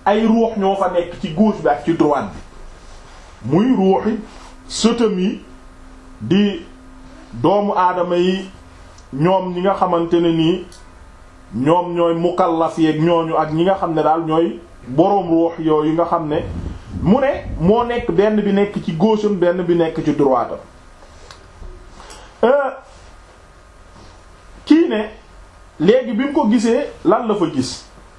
ay ruux ñoo fa nekk ci gauche bi ak ci droite bi muy ruuxi sëtam yi di doomu aadama yi ñoom ñi nga xamante ne nii ñoom ñooy mukallaf yeeg ñooñu ak ñi nga xam ne daal ñooy boroom ruux yooyu nga xam ne mu ne moo nekk benn bi nekk ci gauche am benn bi nekk ci droite am kii ne léegi bi mu ko gisee lan la fa gis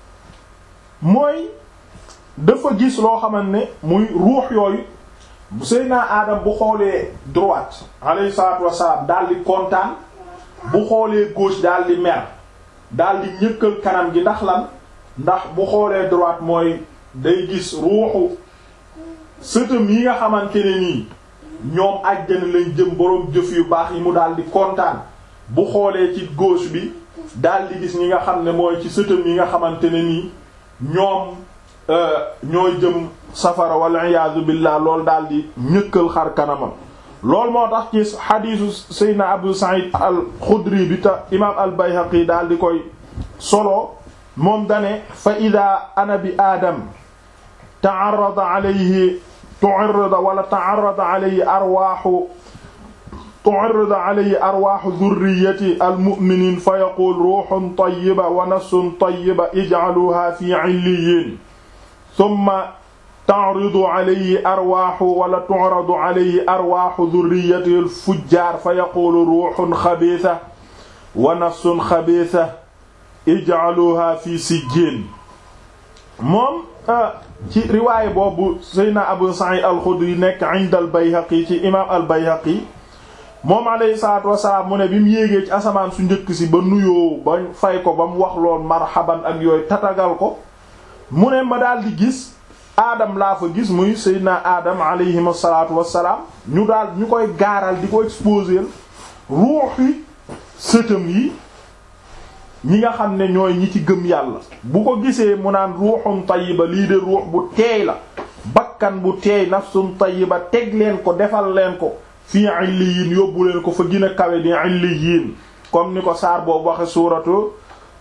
mooy dafa gis loo xamante ne muy ruux yooyu bu Seydina Adam bu xoolee droite alayhi salaatu wassalaam daal di kontaan bu xoolee gauche daal di mer daal di ñëkkal kanam gi ndax lan ndax bu xoolee droite mooy day gis ruuxu sëtam yi nga xamante ne nii ñoom àjjana lañ jëm boroom jëf yu baax yi mu daal di kontaan bu xoolee ci gauche bi daal di gis ñi nga xam ne mooy ci sëtam yi nga xamante ne nii ñoom ñooy jëm safara wal iyaadu billah loolu daal di ñëkkal xar kanamam loolu moo tax ci xadiisu Seydina Abu Sa'id al-Xudri bi ta imaam al-Bayhaqi daal di koy solo moom dane fa ida ana bi aadam ta'arrada alayhi tu'arrada wala ta'arrada alayhi arwaaxu tu'arrada alayhi arwaaxu dhurriyyati al-mu'miniin fa yaquul ruuhun tayyiba wa nafsun tayyiba ij'aluuhaa fii 'illiyyiin thumma ta'ridu alayhi arwaaxu wala tu'radu alayhi arwaaxu dhurriyyati al-fujjaar fa yaquulu ruuhun xabiisa wa nafsun xabiisa ij'aluuhaa fii sijjiin moom ci riwaay boobu Seydina Abu Sa'id al-Khudri nekk 'inda al-Bayhaqi ci imaam al-Bayhaqi moom alayhi salaatu wasalaam mu ne bi mu yéegee ci asamaan su njëkk si ba nuyoo ba fay ko ba mu wax lool marhaban ak yooyu tatagal ko mu ne ma daal di gis aadam laa fa gis muy Seydina aadam alayhi salaatu wasalaam ñu daal ñu koy gaaral di ko exposer ruuxi sëtam yi ñi nga xam ne ñooy ñi ci gëm yàlla bu ko gisee mu naan ruuxun tayyiba lii de ruux bu teey la bakkan bu teey nafsun tayyiba teg leen ko defal leen ko fii illiyin yóbbu leen ko fa gën a kawe di illiyin comme ni ko saar boobu waxe suuratu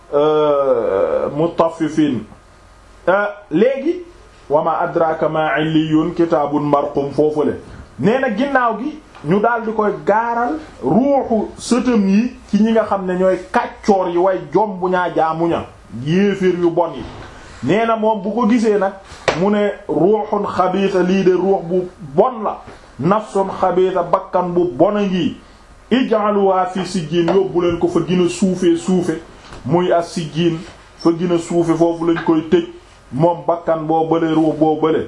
mutaffifin léegi wa ma adraka ma illiyun kitaabun marqum foofule nee na ginnaaw gi ñu daal di koy gaaral ruuxu sëtam yi ci ñi nga xam ne ñooy kàccoor yi way jom bu ñaa jaamuña yéeféer yu bon yi nee na moom bu ko gisee nag mu ne ruuxun xabiisa lii de ruux bu bon la nafsun xabiisa bakkan bu bon a ngi ij'aluha fi sijjiin yóbbu leen ko fa gën a suufee suufe muy as sijjiin fa gën a suufe foofu lañ koy tëj moom bakkan boo bële ruux boo bële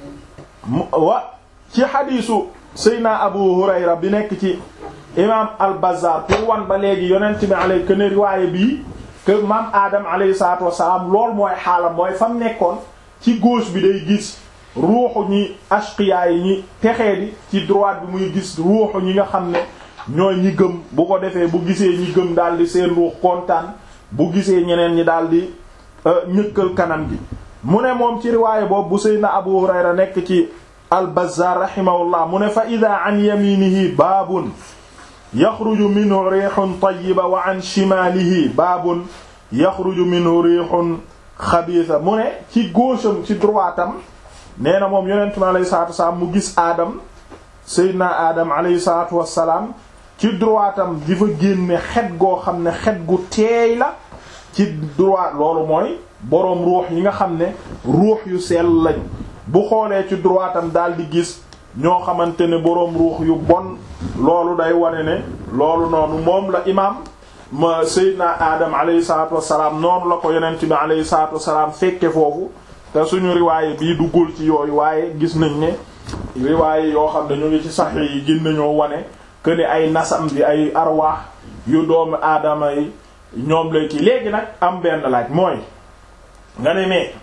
wa ci xadiisu Seydina Abu Hurayra bi nekk ci imaam al-Bazzar pour wan ba léegi yonent bi alay que ne riwaaye bii que maam Adam alayhi salaatu wassalaam lool mooy xaalam mooy fam nekkoon ci gauche bi day gis ruuxu ñi ashqiya yi ñi texee di ci droite bi muy gis ruuxu ñi nga xam ne ñooy ñi gëm bu ko defee bu gisee ñi gëm daal di seen ruux kontaan bu gisee ñeneen ñi daal di ñëkkal kanam gi mu ne moom ci riwaaye boobu bu Seydina Abu Hurayra nekk ci al-Bazzar rahimahullah mu ne fa ida an yaminihi baabun yaxruju minhu riixun tayyiba wa an shimaalihi baabun yaxruju minhu riixun xabiisa mu ne ci gaucheam ci droitam nee na moom yonent mi alayhi salaatu wasalaam mu gis aadam seydina aadam alayhi salaatu wasalaam ci droitam di fa génne xet goo xam ne xet gu teey la ci droit loolu mooy boroom ruux yi nga xam ne ruux yu sell lañ bu xoolee ci droitam daal di gis ñoo xamante ne boroom ruux yu bon loolu day wane ne loolu noonu moom la imaam ma seydina aadam alayhi salaatu wasalaam noonu la ko yonent bi alayhi salaatu wasalaam fekke foofu te suñu riwaaye bii duggul ci yooyu waaye gis nañ ne riwaaye yoo xam ne ñu ngi ci sax yi gën nañoo wane que ne ay nasam bi ay arwaax yu doomu aadama yi ñoom lay kii léegi nag am benn laaj mooy nga ne mais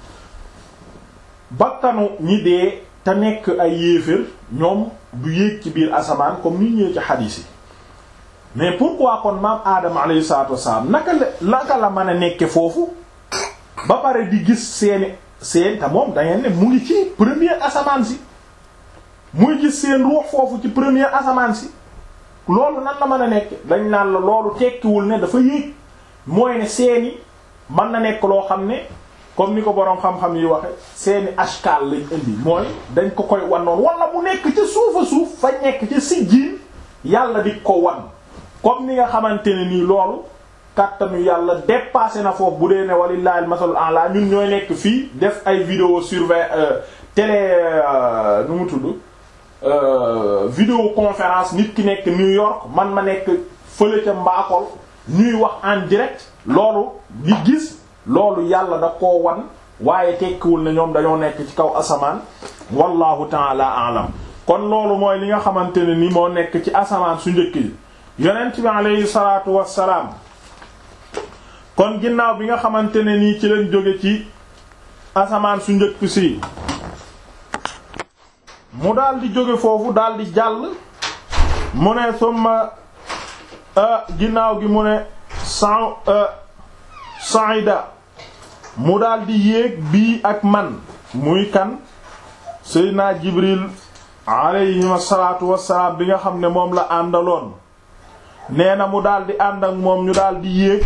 bakkanu ñi dee te nekk ay yéefér ñoom du yéeg ci biir asamaan comme ni ñëwee ci xadiis yi mais pourquoi kon maam aadama alayhi salaatu wassalaam naka la naka la mën a nekke foofu ba pare di gis seeni seen te moom da ngeen ne mu ngi ci première asamaan si muy gis seen ruux foofu ci première asamaan si loolu nan la mën a nekk dañ naan la loolu tekkiwul ne dafa yéeg mooy ne seeni mën na nekk loo xam ne comme ni ko boroom xam-xam yi waxe seeni ashkaal lañ indi mooy dañ ko koy wan noonu wala mu nekk ca suufa suuf fa nekk ca sijjiin yàlla di ko wan comme ni nga xamante ne nii loolu kàttanu yàlla dépassé na foofu bu dee ne walillahi al-masalul a'la ñun ñooy nekk fii def ay vidéo surveille télé nu mu tudd vidéo conférence nit ki nekk New York man ma nekk fële ca Mbakol ñuy wax en direct loolu di gis loolu yàlla da koo wan waaye tekkiwul ne ñoom dañoo nekk ci kaw asamaan wallahu taala alam kon loolu mooy li nga xamante ne ni moo nekk ci asamaan su njëkk yi yonent bi aleyhi salaatu wassalaam kon ginnaaw bi nga xamante ne nii ci lañ jóge ci asamaan su njëkk si mu daal di jóge foofu daal di jàll mu ne summa ginnaaw gi mu ne san saida mu daal di yéeg bii ak man muy kan seydina jibril alayhim asalaatu wassalaam bi nga xam ne moom la àndaloon nee na mu daal di ànd ak moom ñu daal di yéeg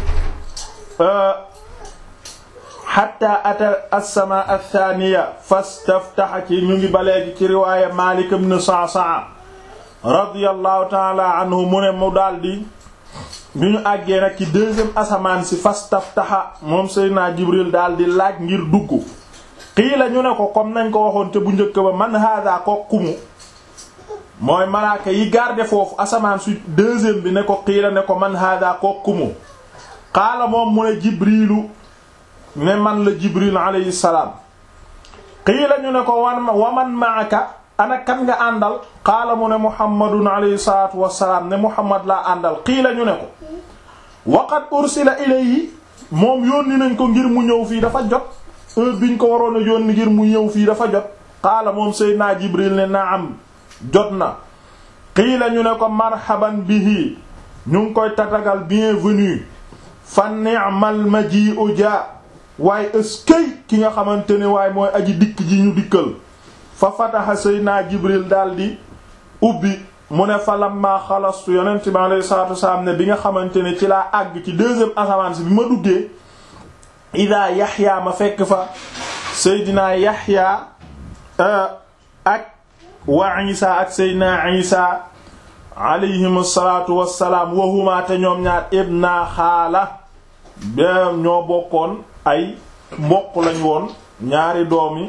xatta ata as-samaa ath-thaniya fastaftaha ci ñu ngi ba léegi ci riwaaya Maalik ibn Sa'sa'a radiyallahu ta'ala anhu mu ne mu daldi bi ñu àggee nag ci deuxième asamaan si fastaftaha moom Seydina Jibril daldi laaj ngir dugg qiila ñu ne ko comme nañ ko waxoon te bu njëkk ba man hada ko kumu mooy malaaka yi garde foofu asamaan su deuxième bi ne ko qiila ne ko man hada ko kumu qaala moom mu ne Jibrilu ne man la jibril alayhi salaam qiila ñu ne ko wan wa man maaka ana kan nga àndal qaala mu ne muhammadun alayhi salaatu wassalaam ne muhammad laa àndal qiila ñu ne ko waqad ursila ilayhi moom yónni nañ ko ngir mu ñëw fii dafa jot heure biñ ko waroon a yónni ngir mu ñëw fii dafa jot qaala moom seydinaa jibril ne naam jot na qiila ñu ne ko marhaban bihi ñu ngi koy tatagal bienvenue fa ni'mal maji'u ja waaye ëskëy ki nga xamante ne waaye mooy aji dikk ji ñu dikkal fa fataha sayna jibril daldi ubbi mu ne fa lamma xalastu yonent bi alayhi salatu wasalaam ne bi nga xamante ne ci laa àgg ci deuxième asamaan si bi ma duggee ida yaxya ma fekk fa seydina yaxya ak wa isa ak seydina isa alayhim asalatu wassalaam wahuma te ñoom ñaar ibna xaala ba ñoo bokkoon ay mbokk lañ woon ñaari doomi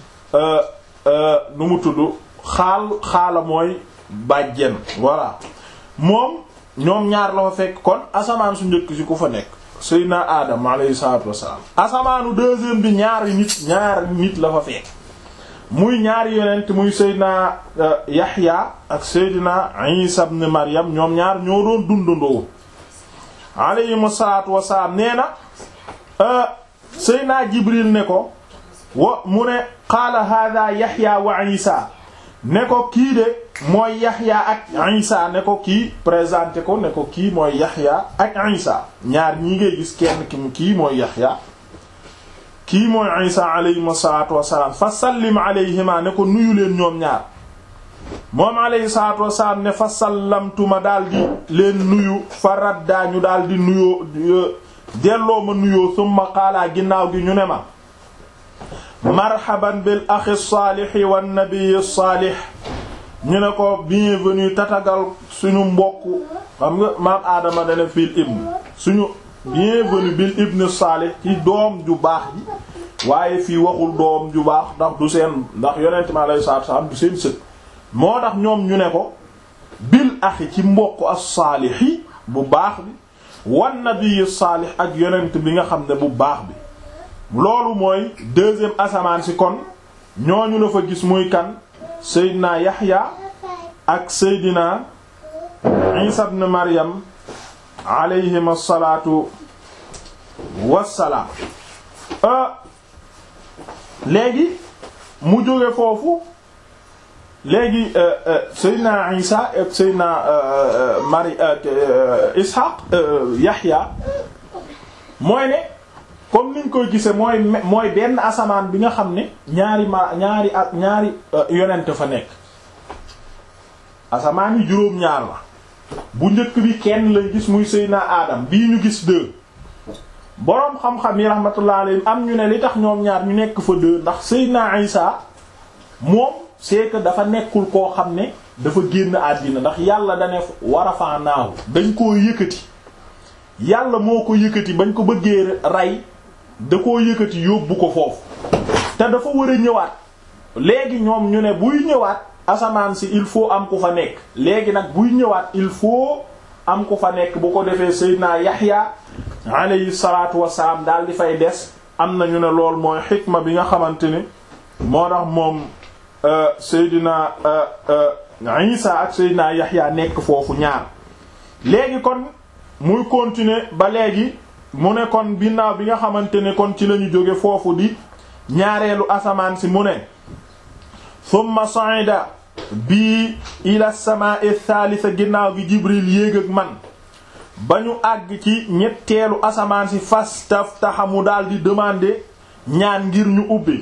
nu mu tudd xaal xaala mooy bàjjen voilà moom ñoom ñaar la fa fekk kon asamaan su njëkk si ku fa nekk seydina adam alayhi salatu wassalam asamaanu deuxième bi ñaari nit ñaari nit la fa fekk muy ñaari yonent muy seydina yaxya ak seydina isa ibn maryam ñoom ñaar ñoo doon dundandoo alayhi salatu wassalam nee na Seyna Jibril ne ko wa mu ne qaala hada Yaxya wa Isa ne ko kii de mooy Yaxya ak Isa ne ko kii présenté ko ne ko kii mooy Yaxya ak Isa ñaar ñi ngay gis kenn ki mu kii mooy Yaxya kii mooy Isa alayhi salaatu wassalaam fa sallim alayhima ne ko nuyu leen ñoom ñaar moom alayhi salaatu wassalaam ne fa sallamtuma daldi leen nuyu fa raddaa ñu daldi nuyoo delloo ma nuyoo summa xaalaa ginnaaw gi ñu ne ma marhaban bil axi saalixi wan nabii saalix ñu ne ko bienvenue tatagal suñu mbokk xam nga maam aadama dana fil ibn suñu bienvenue bil ibn saalix ci doom ju baax ji waaye fii waxul doom ju baax ndax du seen ndax yonent mi alayhi salaatu salaam du seen sët moo tax ñoom ñu ne ko bil axi ci mbokk as-saalixi bu baax bi wan nabii saalix ak yonent bi nga xam ne bu baax bi loolu mooy deuxième asamaan si kon ñooñu la fa gis muy kan Seydina Yaxya ak Seydina Isa ibn Maryam alayhim asalaatu wassalaam léegi mu jóge foofu léegi Seydina Isa ak Seydina Mari ak Ishaq Yaxya mooy ne comme niñ koy gise mooy mooy benn asamaan bi nga xam ne ñaari ma ñaari ak ñaari yonent fa nekk asamaan yi juróom-ñaar la bu njëkk bi kenn lañ gis muy Seydina Adam bii ñu gis deux boroom xam-xam yi rahmatullah alayhim am ñu ne li tax ñoom ñaar ñu nekk fa deux ndax Seydina Isa moom c'est que dafa nekkul koo xam ne dafa génn àddina ndax yàlla da ne warafaanaahu dañ koo yëkkati yàlla moo ko yëkkati bañ ko bëggee rey da koo yëkkati yóbbu ko foofu te dafa war a ñëwaat léegi ñoom ñu ne buy ñëwaat asamaan si il faut am ku fa nekk léegi nag buy ñëwaat il faut am ku fa nekk bu ko defee Seydina Yaxya alayhi salaatu wasalaam daal di fay des am na ñu ne lool mooy xikma bi nga xamante ni moo tax moom Seydina Isa ak Seydina Yaxya nekk foofu ñaar léegi kon muy continuer ba léegi mu ne kon binnaaw bi nga xamante ne kon ci lañu jóge foofu di ñaareelu asamaan si mu ne thumma sa'ida bii ila samaa'i thalitha ginnaaw gi Jibril yéeg ak man ba ñu àgg ci ñetteelu asamaan si fastaftaha mu daal di demander ñaan ngir ñu ubbi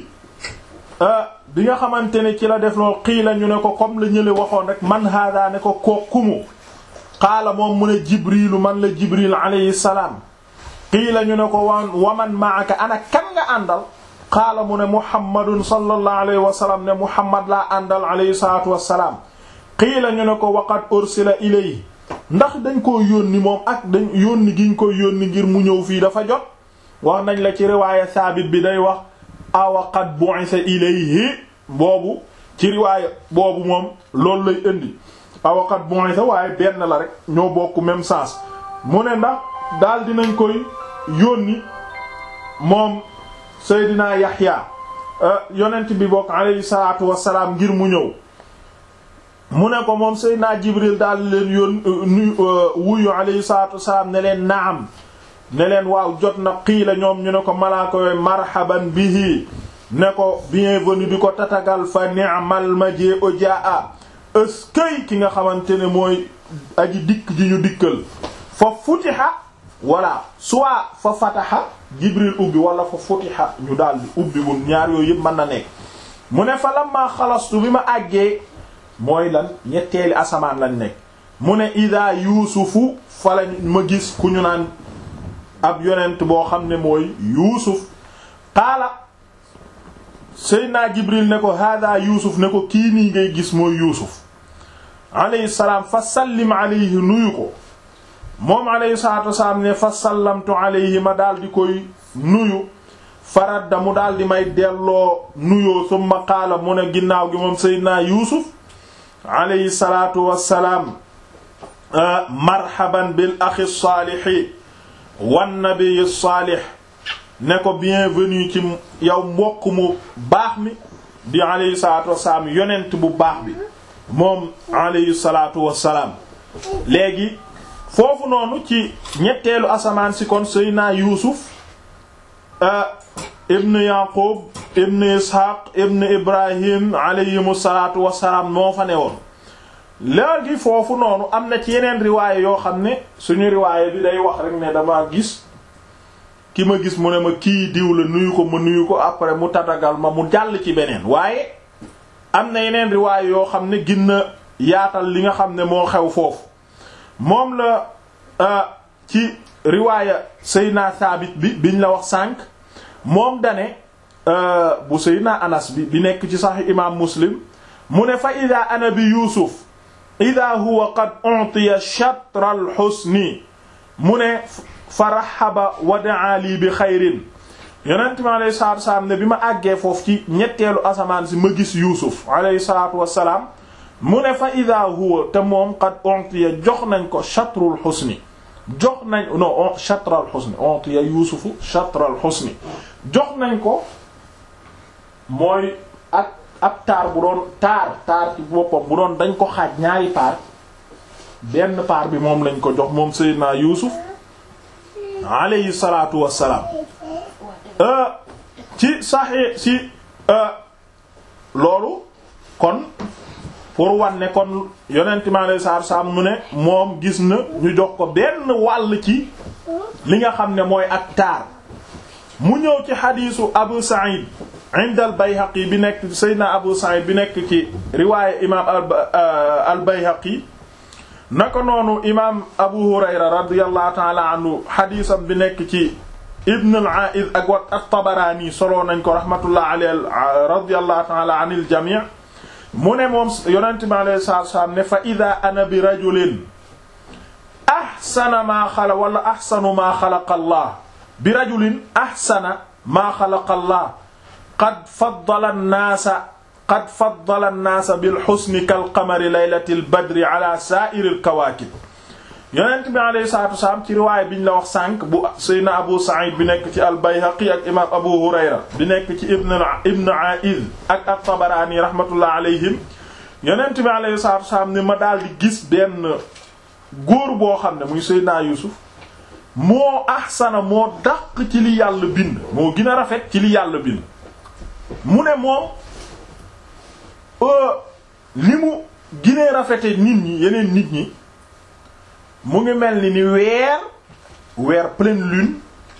bi nga xamante ne ci la def lool xiila ñu ne ko comme la ñële waxoon rek man hada ne ko kookumu qaala moom mu ne jibrilu man la jibril alayhi salaam qiila ñu ne ko wan waman maaka ana kan nga àndal qaala mu ne muhammadun sallallahu alayhi wa sallam ne muhammad laa àndal alayhi salatu wassalaam qiila ñu ne ko waqad ursila ilayhi ndax dañ koo yónni moom ak dañ yónni giñ koy yónni ngir mu ñëw fii dafa jot wax nañ la ci riwaaya saabit bi day wax awa qad bu'itha ilayhi boobu ci riwaaya boobu moom loolu lay indi awaqat bu'itha waaye benn la rek ñoo bokk même sens mu ne ndax daal dinañ koy yónni moom Seydina Yaxya yonent bi bokk alayhi salaatu wassalaam ngir mu ñëw mu ne ko moom Seydina Jibril daal leen yón nu wuyu alayhi salaatu wassalaam ne leen naam ne leen waaw jot na qiila ñoom ñu ne ko malaaka yooyu marhaban bihi ne ko bienvenue di ko tatagal fa ni'mal maji'u jaa'a ëskëy ki nga xamante ne mooy aji dikk ji ñu dikkal fa futiha walla soit fa fataha jibril ubbi wala fa futiha ñu daldi ubbi wun ñaar yooyu yëpp mën na nekk mu ne fa lamma xalastu bi ma àggee mooy lan ñetteeli asamaan lañ nekk mu ne ida yuusufu fa lañ ma gis ku ñu naan ab yonent boo xam ne mooy yuusuf qaala seydna jibril ne ko hada yuusuf ne ko kii nii ngay gis mooy yuusuf alayhi salaam fa sallim alayhi nuyu ko moom alayhi salaatu wasalaam ne fa sallamtu alayhi ma daal di koy nuyu faradda mu daal di may delloo nuyoo summa qaala mu ne ginnaaw gi moom seydina yuusuf alayhi salaatu wasalaam marhaban bil axi saalihi wan nabiy saalih ne ko bienvenue ci yow mbokk mu baax mi di alayhi salaatu wasalaam yonent bu baax bi moom alayhi salaatu wassalaam léegi foofu noonu ci ñetteelu asamaan si kon seydina yuusuf ibn yaqub ibn ishaq ibn ibrahim alayhimu salaatu wassalaam moo fa ne woon léegi foofu noonu am na ci yeneen riwaaye yoo xam ne suñu riwaaye bi day wax rek ne dama gis ki ma gis mu ne ma kii diw la nuyu ko ma nuyu ko après mu tatagal ma mu jàll ci beneen waaye am na yeneen riwaay yoo xam ne ginna yaatal li nga xam ne moo xew foofu moom la ci riwaaya Seydina Saabit bi biñ la wax sànq moom dane bu Seydina Anas bi bi nekk ci Sahih imaam Muslim mu ne fa ida ana bi Yuusuf ida huwa qad utiya shatra al husni mu ne fa rahaba wa daa lii bi xayrin yonent mi alayhi salaatu wasalaam ne bi ma àggee foofu ci ñetteelu asamaan si ma gis Yuusuf alayhi salaatu wasalaam mu ne fa ida huwa te moom qad ontiya jox nañ ko chatrul xusni jox nañ non chatral xusni ontiya Yuusufu chatral xusni jox nañ ko mooy ak ab taar bu doon taar taar ci boppam bu doon dañ ko xaaj ñaari paar benn paar bi moom lañ ko jox moom Seydina Yuusuf alayhi salaatu wassalaam ci saxee ci loolu kon pour wan ne kon yonent mi alayhi salaatu wassalaam mu ne moom gis na ñu jox ko benn wàll ci li nga xam ne mooy ak taar mu ñëw ci xadiisu Abu Sa'id inda al Bayhaqi bi nekk Seydina Abu Sa'id bi nekk ci riwaaya imaam al Bayhaqi naka noonu imaam Abu Hurayra radiyallahu ta'ala anhu xadiisam bi nekk ci ibn al-A'id ak wa at-Tabarani soloo nañ ko rahmatullah alayhi radiyallahu ta'ala anil jami' mu ne moom yonent bi alayhi salaatu salaam ne fa ida ana bi rajulin ahsana maa xala wala ahsanu maa xalaqa allah bi rajulin ahsana maa xalaqa allah qad faddala an-naasa qad faddala an-naasa bil husni kal qamari laylatil badri ala saa'iril kawaakib yonent bi alayhi salaatu wasalaam ci riwaaya bi ñu la wax sànq bu Seydina Abu Sa'id bi nekk ci al-Bayhaqi ak imaam Abu Hurayra bi nekk ci Ibn Ibn A'id ak at-Tabarani rahmatullah alayhim yonent bi alayhi salaatu wasalaam ni ma daal di gis benn góor boo xam ne muy Seydina Yuusuf moo ahsana moo dàq ci li yàlla bind moo gën a rafet ci li yàlla bind mu ne moom li mu ginee rafete nit ñi yeneen nit ñi mu ngi mel ni ni weer weer pleine lune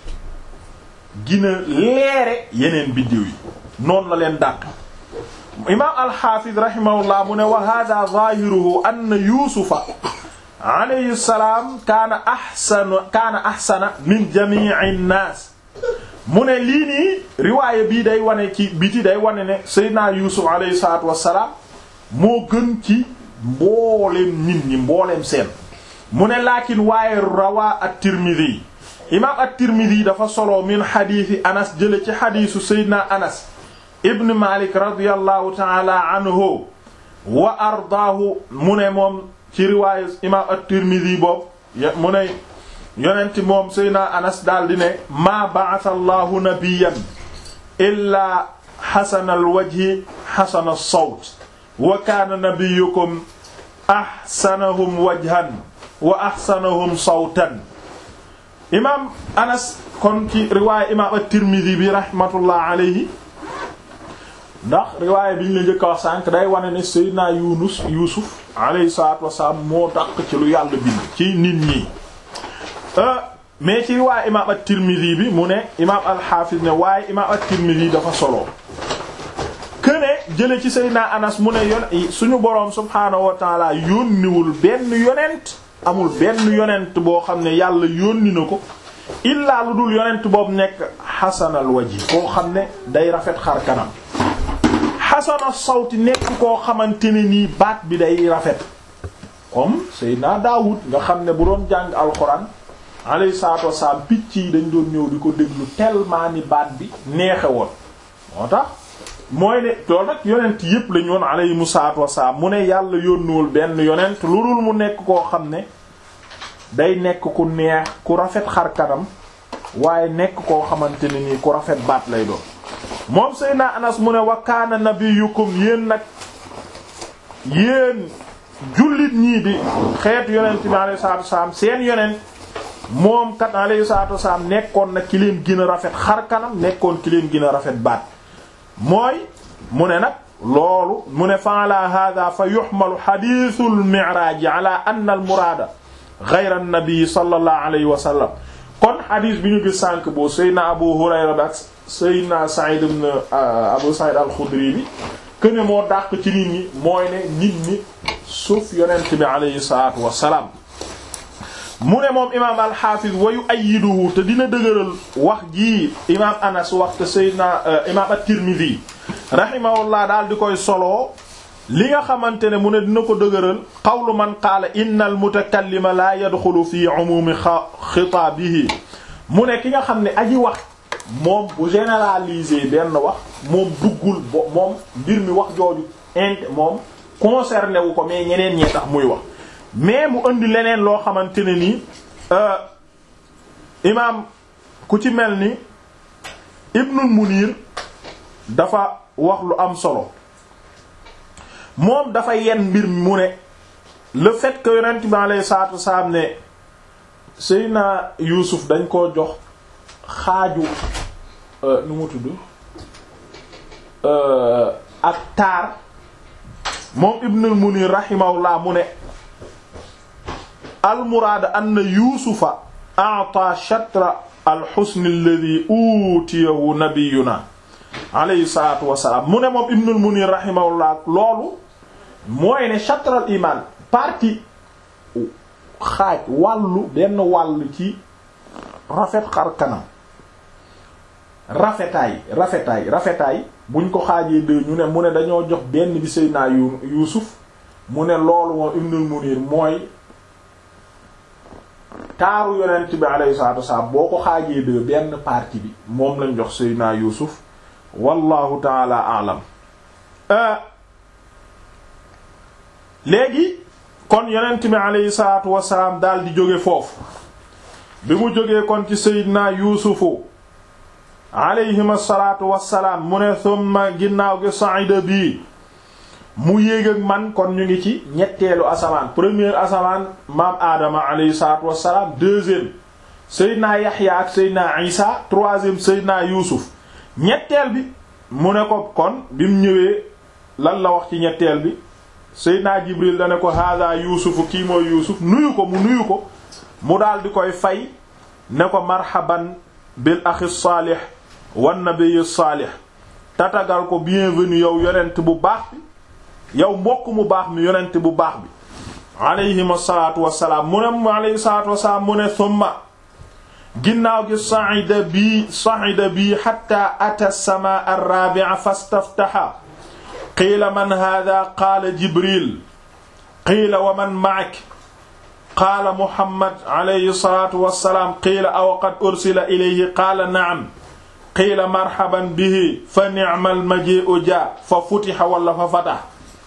gina leere yeneen biddiw yi noonu la leen dàq imaam alxaafid rahimahullah mu ne wa hada zahiruhu anna yuusufa alayhi salaam kaana ahsana kaana ahsana min jami'i nnaas mu ne lii nii riwaaya bii day wane ci biti day wane ne seydina yuusuf alayhi salaatu wassalaam moo gën ci mbooleem nit ñi mbooleem seen mu ne laakin waaye rawaa at-Tirmidhi imaam at-Tirmidhi dafa solo min xadiisi Anas jële ci xadiisu Seydina Anas ibn Malik radiyallahu ta'ala anhu wa ardaahu mu ne moom ci riwaayu imaam at-Tirmidhi boobu mu ne yonent moom Seydina Anas daal di ne maa ba'atha Allahu nabiyyan illaa xasana al-wajhi xasana as-sawt wa kaana nabiyyukum ahsanahum wajhan wa ahsanahum sawtan imaam anas kon ci riwaaya imaam at-Tirmidhi bi rahmatullah alayhi ndax riwaaya bi ñu la njëkk a wax sànq day wane ne Seydina Yunus Yuusuf alayhi salaatu wasalaam moo dàq ci lu yàlla bind ci nit ñi mais ci riwaaya imaam at-Tirmidhi bi mu ne imaam al-Hafiz ne waaye imaam at-Tirmidhi dafa solo këne jële ci Seydina Anas mu ne yon suñu boroom subhaanahu wa taala yónniwul benn yonent amul benn yonent boo xam ne yàlla yónni na ko illaa lu dul yonent boobu nekk xasanal waji koo xam ne day rafet xar kanam xasana sawti nekk koo xamante ne nii baat bi day rafet comme Seydina Daawud nga xam ne bu doon jàng alxuraan alayhi salaatu wassalaam picc yi dañ doon ñëw di ko déglu tellement ni baat bi neexe woon moo tax mooy ne loolu nag yonent yépp lañu woon alayhimu salaatu wassalaam mu ne yàlla yónnuwul benn yonent lu dul mu nekk koo xam ne day nekk ku neex ku rafet xar kanam waaye nekk koo xamante ne nii ku rafet baat lay doon moom Seydina Anas mu ne wa kaana nabiyukum yéen nag yéen jullit ñii di xeetu yonent bi alayhi salaatu wassalaam seen yonent moom kat alayhi salaatu wassalaam nekkoon na ki leen gën a rafet xar kanam nekkoon ki leen gën a rafet baat mooy mu ne nag loolu mu ne fa ala hada fa yuxmalu xadiisul miraaj ala anna al muraada gayra an-nabi sallallahu alayhi wa sallam kon xadiis bi ñu gis sànq boo Seydina Abu Hurayra ak Seydina Sa'id ibn Abu Sa'id al-Khudri bi këne moo dàq ci nit ñi mooy ne nit ñi suuf yonent bi alayhi salaatu wa salaam mu ne moom imaam alxaafiz wa yu'ayyiduhu te dina dëgëral wax jii imaam Anas wax te Seydina imaam at-Tirmidhi rahimahullah daal di koy soloo li nga xamante ne mu ne dina ko dëgëral qawlu man qaala inna al-mutakallima la yadxulu fi umumi xitaabihi mu ne ki nga xam ne aji wax moom bu généraliser benn wax moom duggul bo moom mbir mi wax jooju int moom concerné wu ko mais ñeneen ñee tax muy wax mais mu indi leneen loo xamante ne ni imaam ku ci mel ni Ibnul Munir dafa wax lu am solo moom dafa yen mbir mu ne le fait que yonent bi alayhi salaatu wasalaam ne Seydina Yuusuf dañ koo jox xaaju nu mu tudd ak taar moom Ibnul Munir rahimahullah mu ne almuraada anna yuusufa a'ta shatra alxusn alladi utiyahu nabiyuna alayhi salatu wasalaam mu ne moom ibnul munir rahimahullah loolu mooy ne shatra al iman partie xaaj wàllu benn wàll ci rafet xar kanam rafetaay rafetaay rafetaay buñ ko xaajee deux ñu ne mu ne dañoo jox benn bi Seydina yu Yuusuf mu ne loolu moom Ibnul Munir mooy taaru yonent bi alayhi salaatu wasalaam boo ko xaajee deux benn partie bi moom lañ jox Seydina Yuusuf wallahu taala alam léegi kon yonent bi alayhi salaatu wasalaam daal di jóge foofu bi mu jógee kon ci Seydina Yuusufu alayhim asalaatu wasalaam mu ne summa ginnaaw gi sa'ida bii mu yéeg ak man kon ñu ngi ci ñetteelu asamaan première asamaan maam Adama alayhi salaatu wasalaam deuxième Seydina Yaxya ak Seydina Isa troisième Seydina Yuusuf ñetteel bi mu ne ko kon bi mu ñëwee lan la wax ci ñetteel bi Seydina Jibril da ne ko hada Yuusufu kii mooy Yuusuf nuyu ko mu nuyu ko mu daal di koy fay ne ko marhaban bil axi saalih wan nabiy saalih tatagal ko bienvenue yow yonent bu baax bi yow mbokk mu baax mi yonent bu baax bi alayhim asalaatu wasalaam mu ne mu alayhi salaatu wasalaam mu ne summa ginnaaw gi sa'ida bii sa'ida bii hatta ata samaa ar-rabi'a fastaftaha qiila man hada qaala jibril qiila wa man ma'ak qaala muhammad alayhi salaatu wasalaam qiila aw qad ursila ilayhi qaala na'am qiila marhaban bihi fa ni'mal maji'u jaa fa futiha wala fa fataha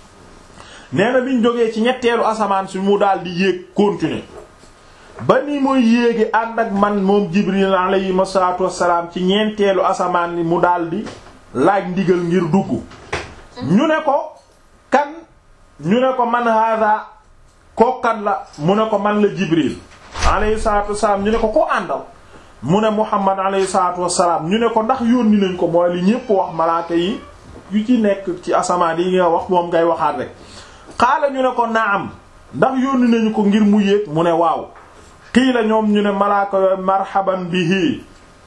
nee na biñ jógee ci ñetteelu asamaan si mu daal di yéeg continuer ba ni muy yéegi ànd ak man moom jibril alayhi salaatu wasalaam ci ñeenteelu asamaan ni mu daal di laaj ndigal ngir dugg ñu ne ko kan ñu ne ko man hada kookan la mu ne ko man la jibril alayhi salaatu wasalaam ñu ne ko ko àndal mu ne muhammad alayhi salaatu wasalaam ñu ne ko ndax yónni nañ ko mooy li ñépp wax malaaka yi yu ci nekk ci asamaan yi nga wax moom ngay waxaat rek xaala ñu ne ko naam ndax yónni nañu ko ngir mu yéeg mu ne waaw qiila ñoom ñu ne malaaka yooyu marhaban bihi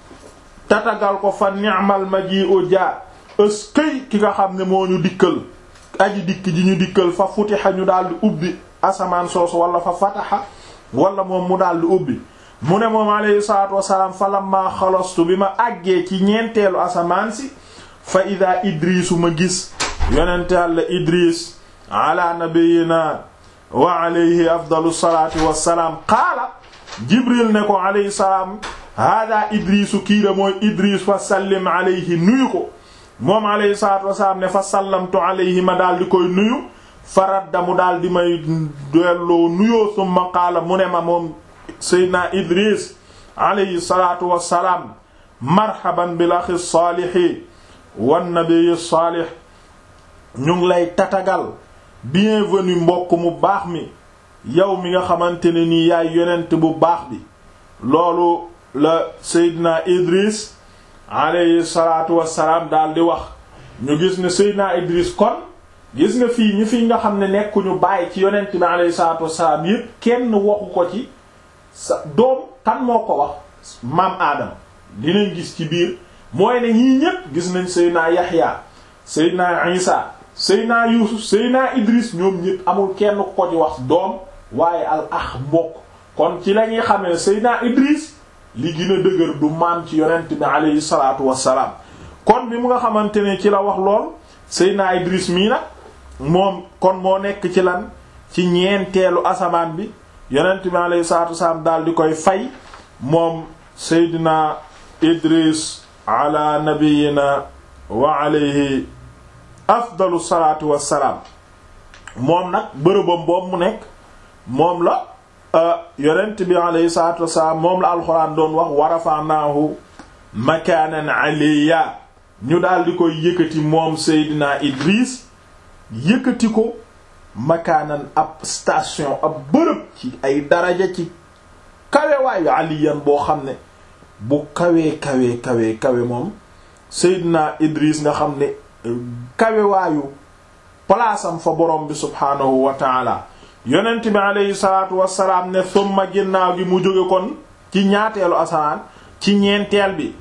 tatagal ko fa ni'mal maji'u ja ëskëy ki nga xam ne moo ñu dikkal aji dikk ji ñu dikkal fa futiha ñu daal di ubbi asamaan soosu wala fa fataha wala moom mu daal di ubbi mu ne moom alayhi salaatu wasalaam fa lamma xalastu bi ma àggee ci ñeenteelu asamaan si fa ida idrisu ma gis yonente Yàlla idris ala nabiyina wa alayhi afdalu salaati wassalaam qaala jibril ne ko alayhi salaam hada idrisu kiida mooy idris fa sallim alayhi nuyu ko moom alayhi salaatu wassalaam ne fa sallamtu alayhi ma daal di koy nuyu faradda mu daal di may delloo nuyoo summa qaala mu ne ma moom seydina idris alayhi salaatu wassalaam marhaban bil axi saalihi wan nabiyyi saalih ñu ngi lay tatagal bienvenue mbokk mu baax mi yow mi nga xamante ne nii yaay yonent bu baax bi loolu la Seydina Idris alayhi salaatu wassalaam daal di wax ñu gis ne Seydina Idris kon gis nga fii ñi fi nga xam ne nekkuñu bàyyi ci yonent bi alayhi salaatu wassalaam yépp kenn waxu ko ci sa doom kan moo ko wax maam Aadama dinañ gis ci biir mooy ne ñii ñépp gis nañ Seydina Yaxya Seydina Isa Seydina Yuusuf Seydina Idris ñoom ñépp amul kenn ko ci wax doom waaye al ax mbokk kon ci la ñuy xamee ne Seydina Idris li gën a dëgër du maam ci yonent bi aleyhi salaatu wassalaam kon bi mu nga xamante ne ci la wax lool Seydina Idris mii nag moom kon moo nekk ci lan ci ñeenteelu asamaan bi yonent bi aleyhi salaatu wassalaam daal di koy fay moom Seydina Idris ala nabiyina wa alayhi afdalu salaatu wassalaam moom nag bërëbam boobu mu nekk moom la yonent bi alayhi salaatu wassalaam moom la alxuraan doon wax wa rafa'naahu makaanan aliyya ñu daal di koy yëkkati moom Seydina Idris yëkkati ko makaanan ab station ab bërëb ci ay daraja ci kawewaayu aliyan boo xam ne bu kawee kawee kawee kawe moom Seydina Idris nga xam ne kawewaayu palaasam fa borom bi subhaanahu wa taala yonent bi aleyhi salaatu wasalaam ne summa ginnaaw gi mu jóge kon ci ñaateelu asamaan ci ñeenteel bi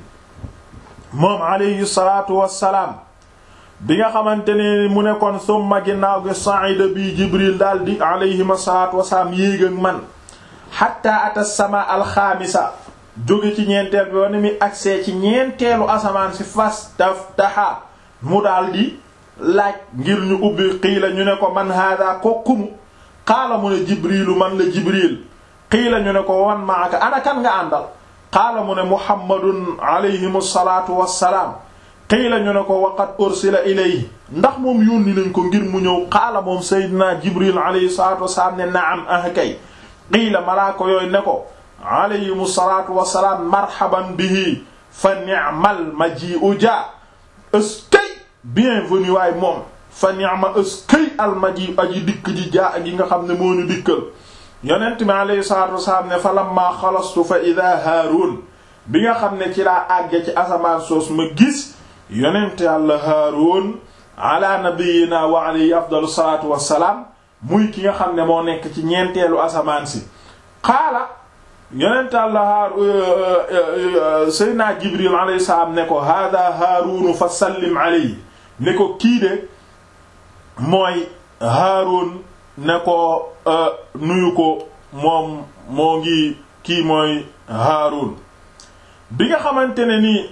moom aleyhi salaatu wasalaam bi nga xamante ne mu ne kon summa ginnaaw gi sa'ida bi jibril daal di aleyhima salaatu wasalaam yéeg ak man xatta ata sama alxaamisa jóge ci ñeenteel bi wane mi agsee ci ñeenteelu asamaan si fas taf taxa mu daldi laaj ngir ñu ubbi qiila ñu ne ko man hada kokkumu qaala mu ne jibrilu man la jibril qiila ñu ne ko wan maaka ana kan nga àndal qaala mu ne muhammadun alayhim salaatu wassalaam qiila ñu ne ko waqad ursila ilayhi ndax moom yónni nañ ko ngir mu ñëw qaala moom sayyidina jibril alayhi salaatu wassalaam ne naam ah kay qiila malaaka yooyu ne ko alayhim salaatu wassalaam marhaban bihi fa ni'mal maji'u ja eskay bienvenue waay moom fa ni'ma eskay al maji'u aji dikk ji jaa gi nga xam ne moo ñu dikkal yonent mi alayhi salaatu wassalaam ne fa lamma xalastu fa ida haarun bi nga xam ne ci laa àgge ci asamaan soos ma gis yonent yàlla haarun ala nabiyina wa alayhi afdalu salaatu wassalaam muy ki nga xam ne moo nekk ci ñeenteelu asamaan si qaala yonent yàlla haar seydna jibril alayhi salaam ne ko hada haarunu fa sallim alayhi ne ko kii de mooy haarun ne ko nuyu ko moom moo ngi kii mooy haarun bi nga xamante ne nii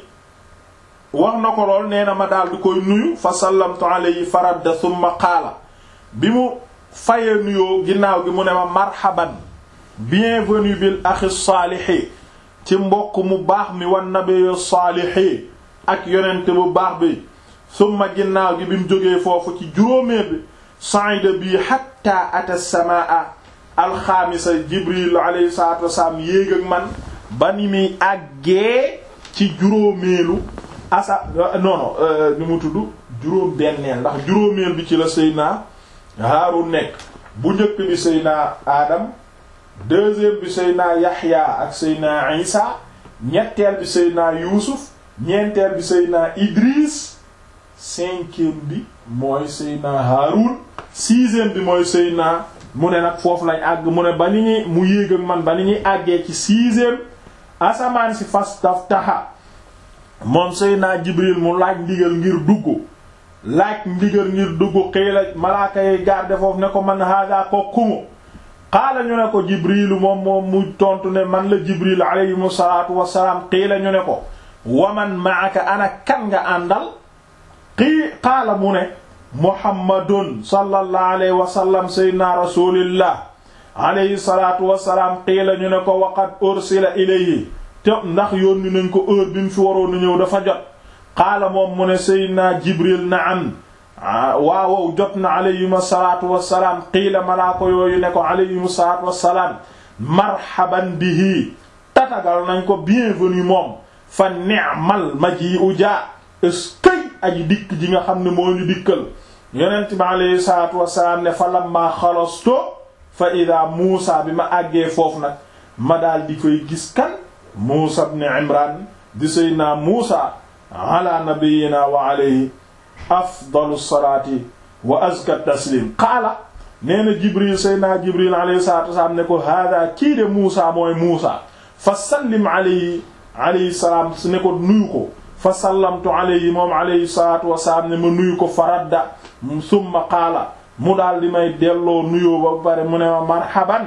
wax na ko lool nee na ma daal di koy nuyu fa sallamtu alayhi faradda thumma qaala bi mu fayee nuyoo ginnaaw gi mu ne ma marhaban bienvenue bil axi saalihi ci mbokk mu baax mi wan nabiyyu saalihi ak yonent bu baax bi summa ginnaaw gi bi mu jógee foofu ci juróomee bi sa'ida bii hatta ata samaa alxaamisa jibril alayhi salatu wasalaam yéeg ak man ba ni muy àggee ci juróomeelu asa non non ni mu tudd juróom benneel ndax juróomeel bi ci la Seydina Haarun nekk bu njëkk bi Seydina Adam deuxième bi Seydina Yaxya ak Seydina Isa ñetteel bi Seydina Yuusuf ñeenteel bi Seydina Idris cinquième bi mooy Seydina Haarun sixième bi mooy Seydina mu ne nag foofu lañ àgg mu ne ba ni ñuy mu yéeg ak man ba ni ñuy àggee ci sixième asamaan si fas taf taxa moom Seydina Jibril mu laaj ndigal ngir dugg laaj ndigal ngir dugg xëy la malaaka yi garde foofu ne ko man hada ko kumu xaala ñu ne ko Jibrilu moom moom mu tontu ne man la Jibril alayhimu salaatu wassalaam qiila ñu ne ko waman maaka ana kan nga àndal qii qaala mu ne muhammadun sallallahu alayhi wa sallam sayyidina rasulillah alayhi salaatu wassalaam qiila ñu ne ko waqad ursila ilayhi te ndax yónni nañ ko heure bi mu fi waroon a ñëw dafa jot qaala moom mu ne sayyidina jibril na'am waawow jot na alayhim salaatu wassalaam qiila malaa ko yooyu ne ko alayhim salaatu wassalaam marhaban bihi tatagal nañ ko bienvenue moom fa ni'mal maji'u jaa eskay aji dikk ji nga xam ne moo ñu dikkal yonent bi alayhi salaatu wassalaam ne fa lamma xalasto fa ida muusa bi ma àggee foofu nag ma daal di koy gis kan muusa ibn imran di seydina muusa ala nabiyyina wa alayhi afdalu salaati wa azka taslim qaala nee na jibril seydina jibril alayhi salaatu wassalaam ne ko hada kii de muusa mooy muusa fa sallim alayhi alayhi salaam su ne ko nuyu ko fa sallamtu alayhi moom alayhi salaatu wasalaam ne ma nuyu ko faradda summa qaala mu daal di may delloo nuyoo ba pare mu ne ma marhaban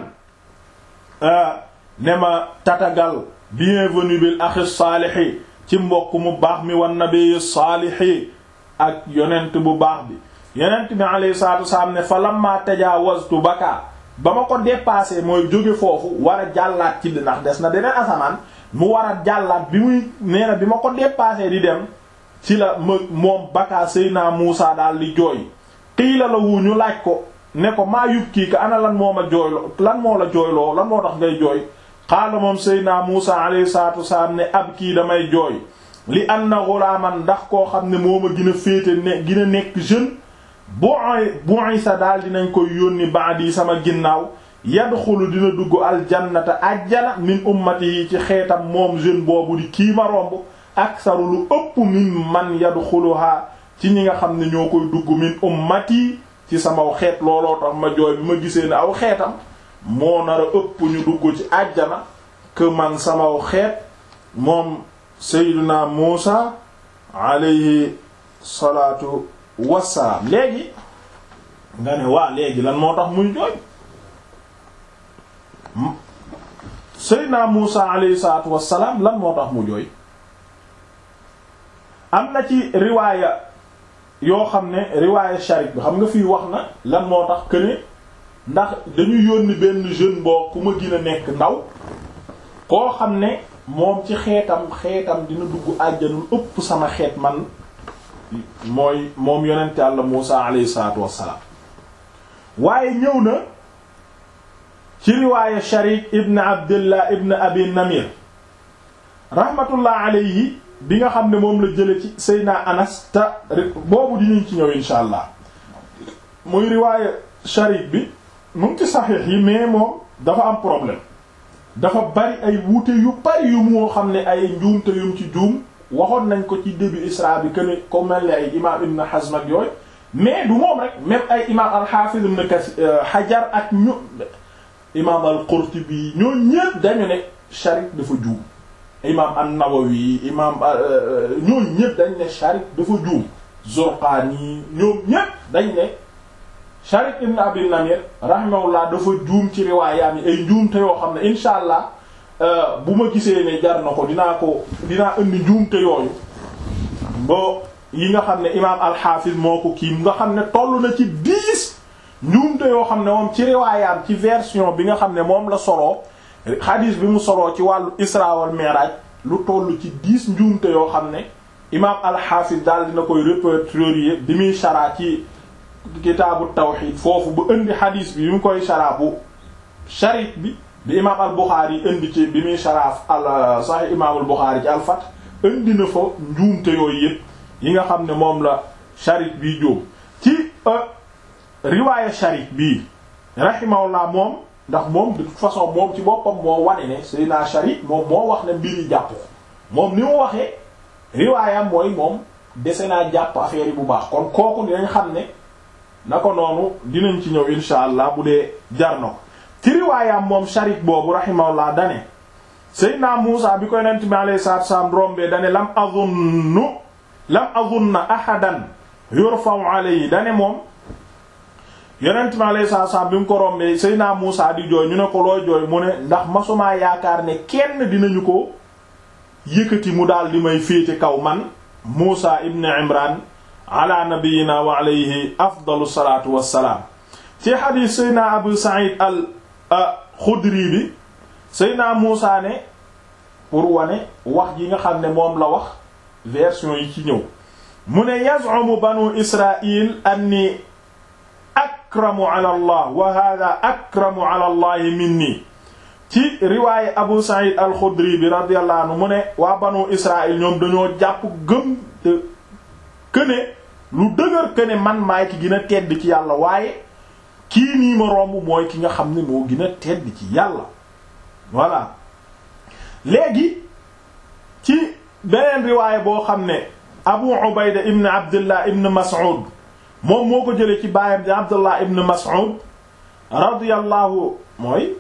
ne ma tatagal bienvenue bil axi saalihi ci mbokk mu baax mi wan nabi saalihi ak yonent bu baax bi yonent bi alayhi salaatu wasalaam ne fa lamma tajaawaztu baka ba ma ko dépassé mooy jóge foofu war a jàllaat ci ndax des na deneen asamaan mu war a jàllaat bi muy nee na bi ma ko dépassé di dem ci la ma moom baka Seydina Muusa daal di jooy xiila la wu ñu laaj ko ne ko maa yub kii ka ana lan moo ma jooyloo lan moo la jooyloo lan moo tax ngay jooy xaala moom Seydina Muusa alayhi salaatu wasalaam ne ab kii damay jooy li anna ghulaman ndax koo xam ne moo ma gën a féete ne gën a nekk jeune bu'i sa daal dinañ koy yónni ba'di sama ginnaaw yadxulu dina dugg aljannata ajjana min ummati yi ci xeetam moom jeune boobu di kii ma romb aksaru lu ëpp min man yadxuluha ci ñi nga xam ne ñoo koy dugg min ummati ci samaw xeet looloo tax ma jooy bi ma gisee ne aw xeetam moo nar a ëpp ñu dugg ci ajjana que man samaw xeet moom sayyiduna Muusa alayhi salaatu wassalaam léegi nga ne waa léegi lan moo tax muy jooy Seydina Muusa alayhi salaatu wassalaam lan moo tax mu jooy am na ci riwaaya yoo xam ne riwaaya Sharik bi xam nga fii wax na lan moo tax këne ndax dañu yónni benn jeune boo ku ma gën a nekk ndaw koo xam ne moom ci xeetam xeetam dina dugg àjjanul ëpp sama xeet man mooy moom yonent Yàlla Muusa alayhi salaatu wassalaam waaye ñëw na ci riwaaya Sharik ibn Abdullah ibn Abi Namir rahmatullah alayhi bi nga xam ne moom la jële ci Seydina Anas te boobu dinañ ci ñëw insha allah muy riwaaya Sharik bi mu ngi ci saxiix yi mais moom dafa am problème dafa bari ay wuute yu bari yu moo xam ne ay njuumte yum ci juum waxoon nañ ko ci début Isra bi que ne ko mel ni ay imaam Ibn Hazm ak yooyu mais du moom rek même ay imaam al-Hafiz Ibn Hajar ak ñu imaam al-Qurtubi ñoo ñépp dañu ne Sharik dafa juum imaam an-Nawawi imaam ñoo ñépp dañ ne Sharik dafa juum Zurqani ñoom ñépp dañ ne Sharik ibn Abi Namir rahimahullah dafa juum ci riwaayaam yi ay njuumte yoo xam ne insha allah bu ma gisee ne jar na ko dinaa ko dinaa indi njuumte yooyu bo yi nga xam ne imaam al-Hafiz moo ko kii nga xam ne toll na ci dix njuumte yoo xam ne moom ci riwaayaam ci version bi nga xam ne moom la soloo xadiis bi mu soloo ci wàllu Isra wal Mi'raj lu toll ci dix njuumte yoo xam ne imaam al-Hafiz daal dina koy répertorier bi muy sharaa ci kitaabu tawxiid foofu ba indi xadiis bi bi mu koy sharaa bu Sharik bi bi imaam al-Bukhari indi ci bi muy sharaaf al Sahih imaam al-Bukhari ci al-Fath indi na fa njuumte yooyu yëpp yi nga xam ne moom la Sharik bii jóom ci riwaaya Sharik bii rahimahullah moom ndax moom de toute façon moom ci boppam moo wane ne Seydina Sharik moom moo wax ne mbir yi jàpp ko moom ni mu waxee riwaayam mooy moom dese naa jàpp affaire yi bu baax kon kooku dinañ xam ne na ko noonu dinañ ci ñëw insha allah bu dee jar na ko ci riwaayam moom Sharik boobu rahimahullah dane Seydina Muusa bi koy nent bi alayhi salaatu wassalaam rombee dane lam azunnu lam azunna ahadan yurfa'u alayhi dane moom yonent mi alayhi salaatu salaam bi mu ko rombee Seydina Muusa di jooy ñu ne ko looy jooy mu ne ndax masumaa yaakaar ne kenn dinañu ko yëkkati mu daal di may féete kaw man Muusa ibn Imran ala nabiyyina wa alayhi afdalu salaatu wassalaam ci xadiis Seydina Abu Sa'id al Xudri bi Seydina Muusa ne pour wane wax ji nga xam ne moom la wax version yi ci ñëw mu ne yaz'umu banu Israa'il anni akramu ala allah wa hada akramu ala allah minni ci riwaaye abu sa'id al-xudri bi radiyallahu anhu mu ne waa banu israil ñoom dañoo jàpp gëm te këne lu dëgër këne man maay ki gën a tedd ci yàlla waaye kii nii ma romb mooy ki nga xam ne moo gën a tedd ci yàlla voilà léegi ci beneen riwaaye boo xam ne abu ubayda ibn abdullah ibn mas'ud moom moo ko jëlee ci baayam di Abdullah ibn Mas'ud radiyallahu mooy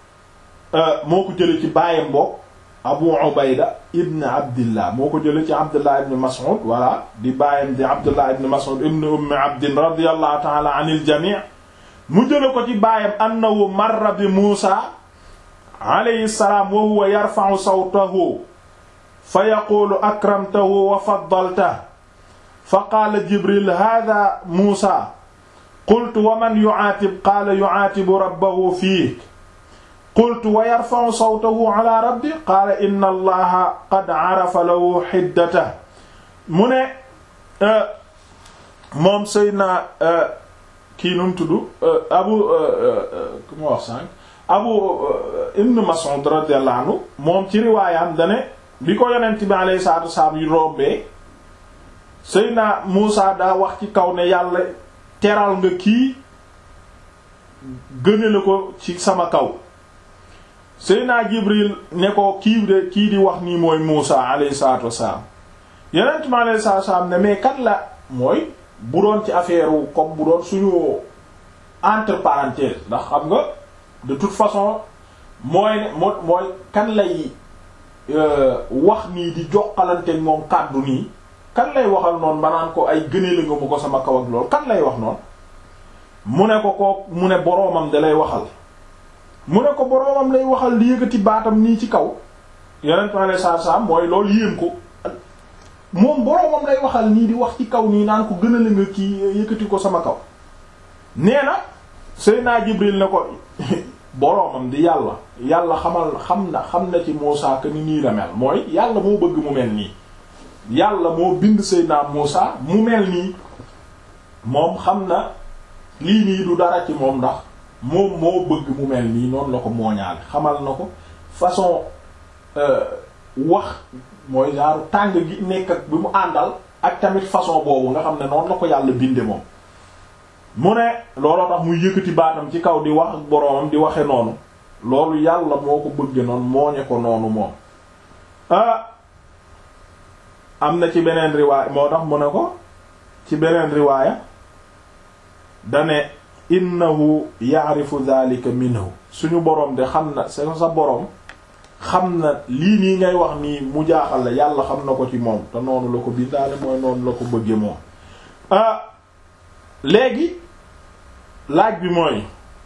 moo ko jëlee ci baayam bokk Abu Ubayda ibn Abdillah moo ko jëlee ci Abdullah ibn Mas'ud voilà di baayam di Abdullah ibn Mas'ud ibn Ummi Abdin radiyallahu ta'ala anil jami' mu jëlee ko ci baayam annahu marra bi Muusa alayhi salaam wa huwa yarfa'u sawtahu fa yaqulu akramtahu wa faddaltahu fa qaala jibril hada muusa qultu wa man yucaatib qaala yucaatibu rabbahu fiik qultu wa yarfacu sawtahu ala rabbi qaala inna allaha qad carafa lahu xiddata mu ne moom Seydina kii nu mu tudd abu ku ma wax sànq abu ibn Mas'ud radiyallahu anhu moom ci riwaayam dane bi ko yonent bi alayhi salaatu wasalaam yu rombee Seydina Muusa daa wax ci kaw ne yàlla teral nga kii gëne la ko ci sama kaw Seydina Jibril ne ko kii de kii di wax nii mooy Muusa alayhi salaatu wassalaam yonent mi alayhi salaatu wassalaam ne mais kan la mooy bu doon ci affaire wu comme bu doon suñu entre parenthèses ndax xam nga de toute façon mooy ne moo mooy kan lay wax nii di joxalante moom kàddu nii kan lay waxal noonu ba naan ko ay gënee la nga mu ko sama kaw ak loolu kan lay wax noonu mu ne ko ko mu ne boroomam da lay waxal mu ne ko boroomam lay waxal di yëkkati baatam nii ci kaw yonent mi alayhi salaatu salaam mooy loolu yéem ko moom boroomam lay waxal nii di wax ci kaw nii naan ko gënale nga kii yëkkati ko sama kaw nee na Seydina Jibril ne ko boroomam di yàlla yàlla xamal xam na xam na ci Muusaa que ni nii la mel mooy yàlla moo bëgg mu mel nii yàlla moo bind Seydina Muusaa mu mel nii moom xam na lii nii du dara ci moom ndax moom moo bëgg mu mel nii noonu la ko mooñaale xamal na ko façon wax mooy genre tàng gi nekk ak bi mu àndal ak tamit façon boobu nga xam ne noonu la ko yàlla binde moom mu ne looloo tax muy yëkkati baatam ci kaw di wax ak boroomam di waxe noonu loolu yàlla moo ko bëgge noonu mooñe ko noonu moom ah am na ci beneen riwaaya moo tax mu ne ko ci beneen riwaaya dane innahu ya'rifu dhalika minhu suñu boroom de xam na sa sa boroom xam na lii nii ngay wax nii mu jaaxal la yàlla xam na ko ci moom te noonu la ko bindaale mooy noonu la ko bëgge moom ah léegi laaj bi mooy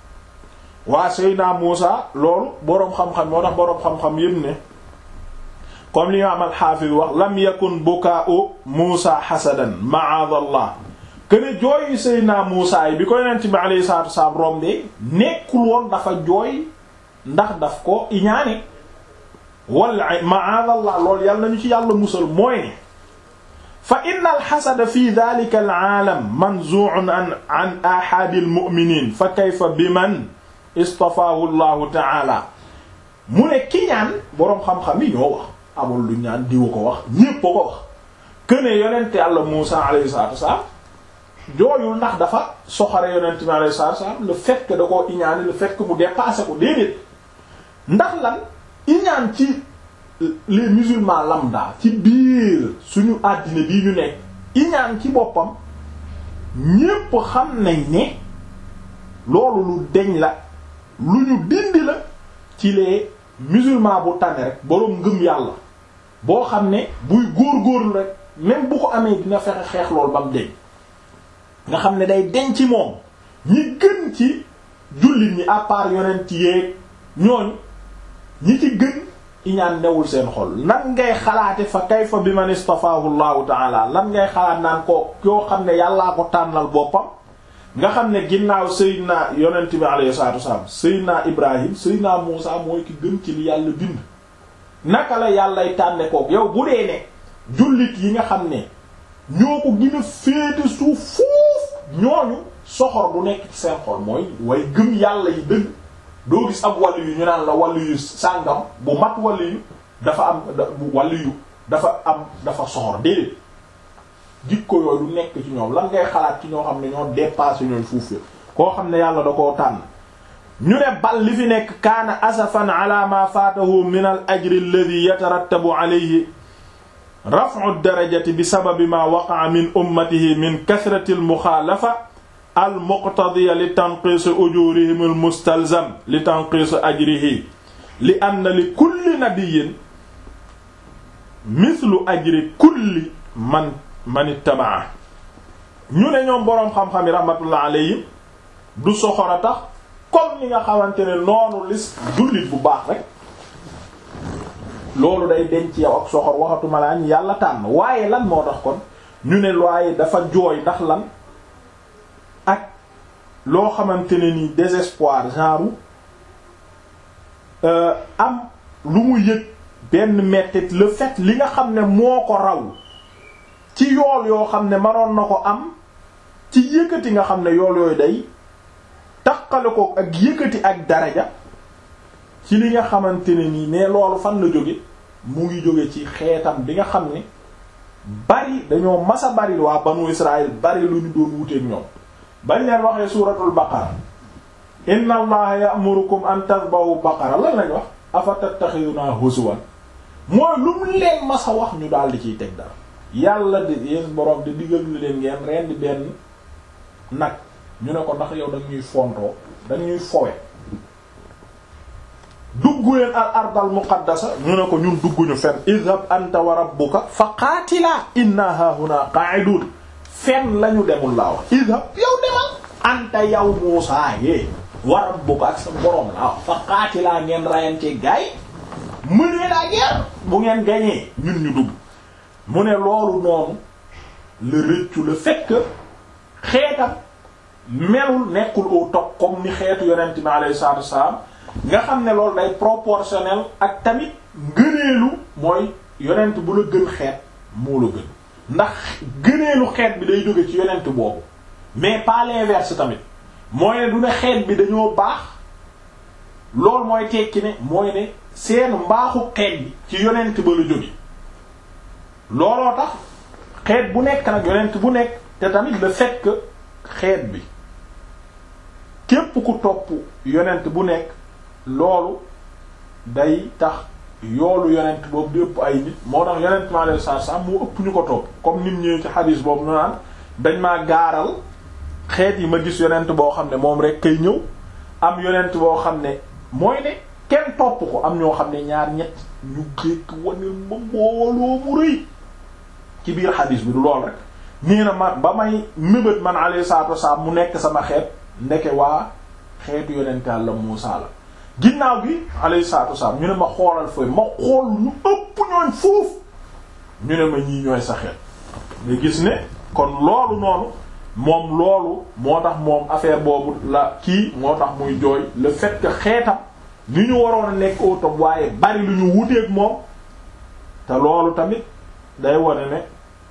waa Seydina Muusa loolu boroom xam-xam moo tax boroom xam-xam yépp ne comme li imaam al-Hafiz wax lam yakun bukaa'u Muusa hasadan ma'aadallah kene jooyu Seydina Muusa yi bi ko yonent bi alayhi salaatu wassalaam rombe nekkul woon dafa jooy ndax daf ko iñaane wala ma'aadallah loolu yàlla nañu ci yàlla musal mooy ne fa inna alxasada fi dalika alaalam manzuun an an ahadi almuminin fa kayfa bi man istafaahu llahu taala mu ne ki ñaan boroom xam-xam yi ñoo wax amul lu ñaan diwa ko wax ñépp ko wax këne yonente yàlla Muusa alayhi salatu wassalam jooyul ndax dafa soxare yonente bi alayhi salatu wassalam le fait que da koo iñaane le fait que mu dépassé ko déedéet ndax lan iñaan ci les musulmans lambda ci biir suñu àddina bii ñu nekk iñaan ci boppam ñépp xam nañ ne loolu lu deñ la lu ñu dindi la ci les musulmans bu tane rek boroom ngëm yàlla boo xam ne buy góor-góorlu rek même bu ko amee dina fexe xeex loolu ba mu deñ nga xam ne day deñ ci moom ñi gën ci jullit ñi à part yonent yeeg ñooñ ñi ci gën iñaan newul seen xol lan ngay xalaate fa kayfa bi man istafaahu llahu taala lan ngay xalaat naan ko yoo xam ne yàllaa ko tànnal boppam nga xam ne ginnaaw Seydina yonent bi alayhi salatu wasalam Seydina Ibrahim Seydina Muusa mooy ki gën ci li yàlla bind naka la yàllay tànne kook yow bu dee ne jullit yi nga xam ne ñoo ko gën a féete suuf fuuf ñooñu soxor du nekk ci seen xol mooy way gëm yàlla yi dëgg doo gis ab wàllu yu ñu naan la wàllu yu sàngam bu mat wàllu yu dafa am wàllu yu dafa am dafa soxor déedéet jikko yooyu du nekk ci ñoom lan ngay xalaat ci ñoo xam ne ñoo dépassé ñooy fuuf koo xam ne yàlla da koo tànn ñu ne bal li fi nekk kaana asafan ala ma faatahu min al ajri alladhi yatarattabu alayhi raf'u darajati bi sababi ma waqa'a min ummatihi min kathrati al muxaalafa al muqtadiya li tanqiis ujurihim al mustalzam li tanqiis ajrihi li anna li kulli nabiyyin mithlu ajri kulli man man ittaba'a ñu ne ñoom boroom xam-xam yi rahmatullah alayhim du soxor a tax comme ni nga xamante ne noonu lis jullit bu baax rek loolu day denc yow ak soxor waxatuma laa ñu yàlla tànn waaye lan moo tax kon ñu ne waaye dafa jooy ndax lan ak loo xamante ne ni désespoir genre am lu mu yëg benn mettit le fait li nga xam ne moo ko raw ci yool yoo xam ne manoon na ko am ci yëkkati nga xam ne yool yooyu day taqale ko ak yëkkati ak daraja ci li nga xamante ne nii ne loolu fan la jóge mu ngi jóge ci xeetam bi nga xam ne bari dañoo masa bari waa banu Israël bari lu ñu doon wuteek ñoom bañ leen waxee suuratul baqara inna allaha ya'murukum an tadhbahu baqara lan lañ wax afa tattakhiduna huzwan mooy lu mu leen masa wax ñu daal di ciy teg dara yàlla di yéen borom di digal lu leen ngeen rendi benn nag ñu ne ko ndax yow dañ ñuy fontoo dañ ñuy fowe dugg leen al ardal muqaddasa ñu ne ko ñun dugguñu fen idhab anta wa rabbuka fa qaatilaa inna hahuna qa'idun fen lañu demul laa wax idhab yow demal anta yow Muusaa yee wa rabbuka ak sa borom la fa qaatilaa ngeen rayante gaay mënee la guerre bu ngeen gañee ñun ñu dugg mu ne loolu noonu le rëccu le fait que xeetam melul nekkul au top comme ni xeetu yonent bi alayhi salaatu wassalaam nga xam ne loolu day proportionnel ak tamit ngëneelu mooy yonent bu la gën xeet moo la gën ndax gëneelu xeet bi day jóge ci yonent boobu mais pas l'inverse tamit mooy ne du ne xeet bi dañoo baax loolu mooy tekki ne mooy ne seen mbaaxu xeet bi ci yonent ba la jóge looloo tax xeet bu nekk nag yonent bu nekk te tamit le fait que xeet bi képp ku topp yonent bu nekk loolu day tax yoolu yonent boobu di ëpp ay nit moo tax yonent maa leen saa saa moo ëpp ñu ko topp comme nim ñëwee ci xadiis boobu nu naan dañ maa gaaral xeet yi ma gis yonent boo xam ne moom rek kay ñëw am yonent boo xam ne mooy ne kenn topp ko am ñoo xam ne ñaar ñett ñu gékk wane ma mbooloo mu rëy ci biir xadiis bi du lool rek nii na ma ba may mébét man alayhi salaatu wasalaam mu nekk sama xeet ndeke waa xeetu yonent Yàlla Muusaa la ginnaaw gi alayhi salaatu wasalaam ñu ne ma xoolal fooy ma xool ñu ëpp ñooñ foofu ñu ne ma ñii ñooy sa xeet nga gis ne kon loolu noonu moom loolu moo tax moom affaire boobu la kii moo tax muy jooy le fait que xeetam ni ñu waroon a nekk au top waaye bari lu ñu wuteeg moom te loolu tamit day wone ne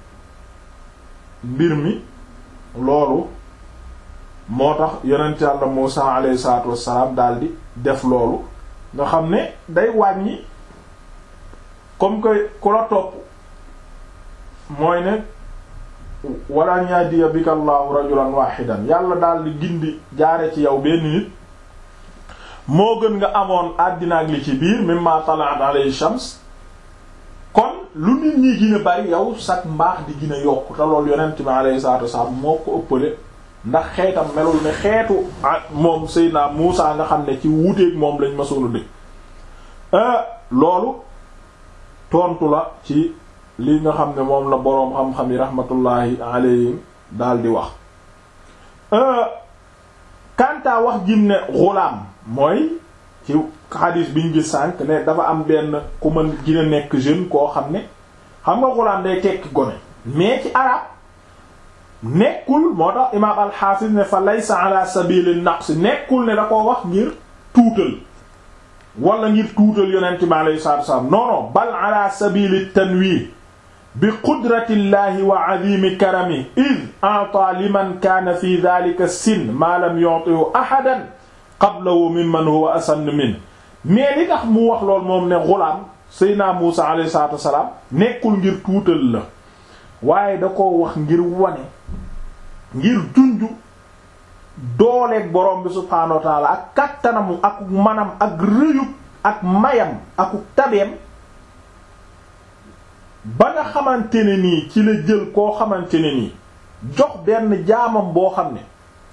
mbir mi loolu moo tax yonent yàlla Muusaa alayhi salaatu wassalaam daldi def loolu nga xam ne day wàññi comme que ku la topp mooy ne wala yahdiya bika Allahu rajulan wahidan yàlla daldi gindi jaare ci yow benn nit moo gën nga amoon àddina ak li ci biir mimma tala'at alayhi shams kon lu nit ñi gën a bari yow sax mbaax di gën a yokk te loolu yonent bi alayhi salaatu wasallam moo ko ëppale ndax xeetam melul ne xeetu moom Seydina Muusa nga xam ne ci wuuteeg moom lañ masoon a dëkk loolu tontu la ci li nga xam ne moom la boroom xam-xam yi rahmatullahi alayhim daal di wax kantaa wax jim ne xulaam mooy ci xadis biñ gis sànq ne dafa am benn ku mën gën a nekk jeune koo xam ne xam nga xulaam day tekki gone mais ci arab nekkul moo tax imaam alxaafis ne fa laysa ala sabili naqs nekkul ne da koo wax ngir tuutal wala ngir tuutal yonent bi alayhi salaatu wasalaam non non bal ala sabili tanwih bi qudratillahi wa azimi karami id a'ta liman kaana fi dhalika sin ma lam yu'tihu ahadan qablahu mimman huwa asann min mais li tax mu wax lool moom ne xulaam Seydina Muusa alayhi salaatu wasalaam nekkul ngir tuutal la waaye da ko wax ngir wane ngir junju dooleeg borom bi subhaanahu wa taala ak kattanamu ak manam ak rëyub ak mayam ak tabeem ba nga xamante ne nii ci la jël koo xamante ne nii jox benn jaamam boo xam ne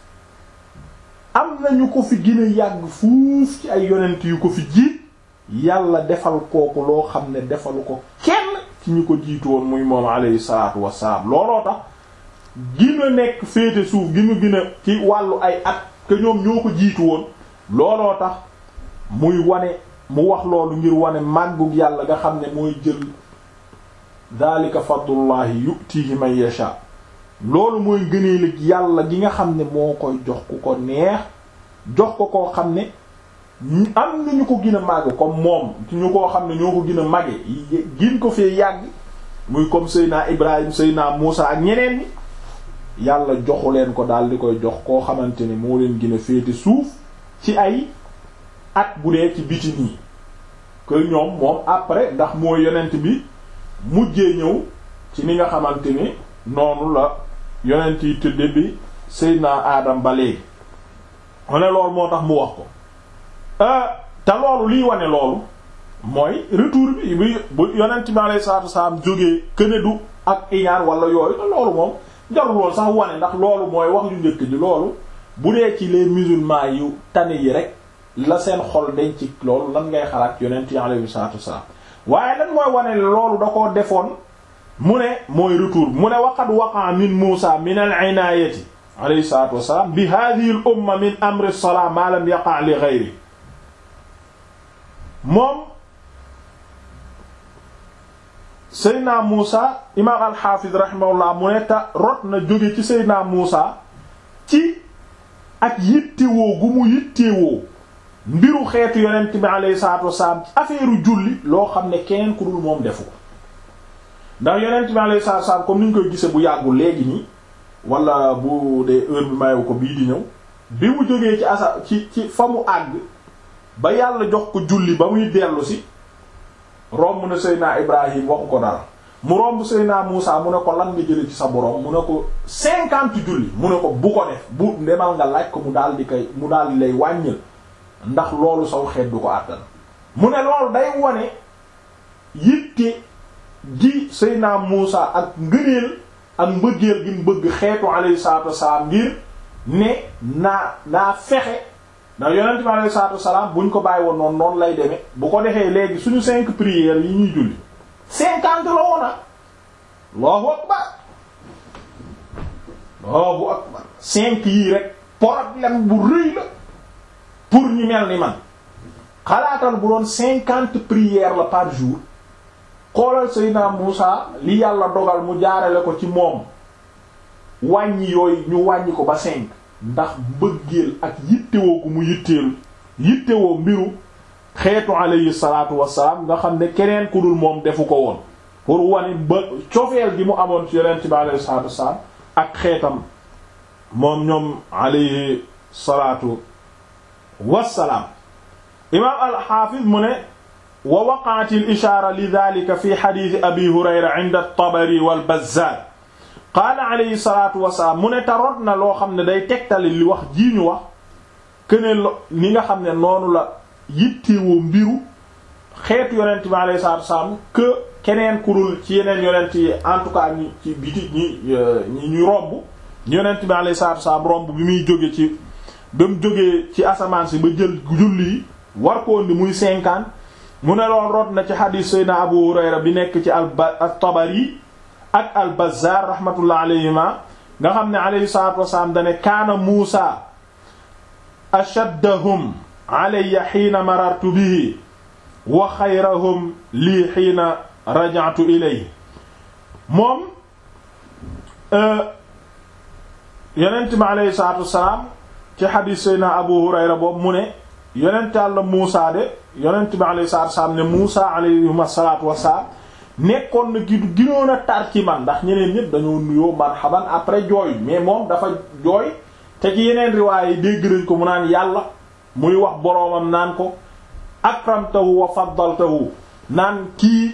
am nañu ko fi gën a yàgg fuuf ci ay yonent yu ko fi jiit yàlla defal kooku loo xam ne defalu ko kenn ci ñu ko jiitu woon muy moom alayhi salaatu wassalaam looloo tax gën a nekk féete suuf gi mu gën a ci wàllu ay at que ñoom ñoo ko jiitu woon looloo tax muy wane mu wax loolu ngir wane màggug yàlla nga xam ne mooy jël daalika fadlullahi yutihi man yasha loolu mooy gëneelu yàlla gi nga xam ne moo koy jox ku ko neex jox ko koo xam ne am na ñu ko gën a màgg comme moom ci ñu koo xam ne ñoo ko gën a màgge gin ko fee yàgg muy comme Seydina Ibrahim Seydina Muusa ak ñeneen ñi yàlla joxu leen ko daal di koy jox koo xamante ni moo leen gën a féete suuf ci ay at bu dee ci biti nii que ñoom moom après ndax mooy yonent bi mujjee ñëw ci ni nga xamante ni noonu la yonent yi tëdde bi Seydina Adam ba léegi mu ne loolu moo tax mu wax ko te loolu liy wane loolu mooy retour bi bi bu yonent bi alayhi salaatu wasalaam jógee këne du ak iñaan wala yooyu te loolu moom jarul loolu sax wane ndax loolu mooy wax lu njëkk ji loolu bu dee ci les musulmans yu tane yi rek la seen xol dañ ci loolu lan ngay xalaat yonent yi alayhi salaatu wasalaam waaye lan mooy wane loolu da koo defoon mu ne mooy retour mu ne waqad waqa min Muusa min al-inaayati alayhi salaatu wassalaam bi hadhihi al umma min amri as-salaa ma lam yaqa' li ghayri moom Seydina Muusa imaam al-Hafiz rahimahullah mu ne ta rot na jóge ci Seydina Muusa ci ak yittewoo gu mu yittewoo mbiru xeetu yonent bi alayhi salaatu wassalaam affaire julli loo xam ne keneen ku dul moom defu ko ndax yonent bi alayhi salaatu wassalaam comme ni ñu koy gise bu yàggul léegi nii wala bu dee heure bi mayewu ko bii di ñëw bi mu jógee ci asa ci ci fa mu àgg ba yàlla jox ko julli ba muy dellu si romb na Seydina Ibrahim waxu ko dara mu romb Seydina Muusa mu ne ko lan nga jële ci sa borom mu ne ko cinquante julli mu ne ko bu ko def bu demal nga laaj ko mu daal di koy mu daal di lay wàññil ndax loolu saw xeet du ko àttan mu ne loolu day wone yitte gi Seydina Muusa ak ngëneel ak mbëggeel gi mu bëgg xeetu alayhi salaatu wassalaam ngir ne naa naa fexe ndax yonent bi alayhi salaatu wassalaam buñ ko bàyyi woon noonu noonu lay demee bu ko defee léegi suñu cinq prières yi ñuy julli cinquante la woona Allahu akbar Allahu akbar cinq yii rek problème bu rëy la pour ñu mel ni man xalaatal bu doon cinquante prières la par jour xoolal Seydina Muusa li yàlla dogal mu jaarale ko ci moom wàññi yooyu ñu wàññi ko ba cinq ndax mbëggeel ak yittewoo gu mu yitteelu yittewoo mbiru xeetu alayhi salaatu wassalaam nga xam ne keneen ku dul moom defu ko woon pour wane ba cofeel gi mu amoon ci yonent bi alayhi salaatu wassalaam ak xeetam moom ñoom alayhi salaatu wassalaam imaam al-Hafiz mu ne wa waqa'at al-ishaara li dhalika fi hadith abi hurayra 'inda at-tabari wal bazzar qaala alayhi salaatu wasalaam mu ne taroot na loo xam ne day tegtali li wax jii ñu wax këne ni nga xam ne noonu la yittewoo mbiru xeetu yonent bi alayhi salaatu wasalaam que keneen kurul ci yeneen yonent yi en tout cas ñi ci biti ñi ñi ñu romb yonent bi alayhi salaatu wasalaam romb bi muy jóge ci ba mu jógee ci asamaan si ba jël julli yi war ko indi muy cinquante mu ne loon root na ci xadiis Seydina Abu Hurayra bi nekk ci al-Tabari ak al-Bazzar rahmatullah alayhima nga xam ne alayhi salaatu wasalaam dane kaana Muusa ashaddahum alayya xiina marartu bihi wa xayrahum lii xiina raja'tu ilayhi moom yonent bi alayhi salaatu wasalaam ci xadiis Seydina Abu Hurayra boobu mu ne yonent Yàlla Muusa de yonent bi alayhi salaatu wasalaam ne Muusa alayhi salaatu wasalaam nekkoon na gi ginoon a tar ci man ndax ñeneen ñëpp dañoo nuyoo marhaban après jooy mais moom dafa jooy te ci yeneen riwaay yi dégg nañ ko mu naan yàlla muy wax boroomam naan ko akramtahu wa faddaltahu naan kii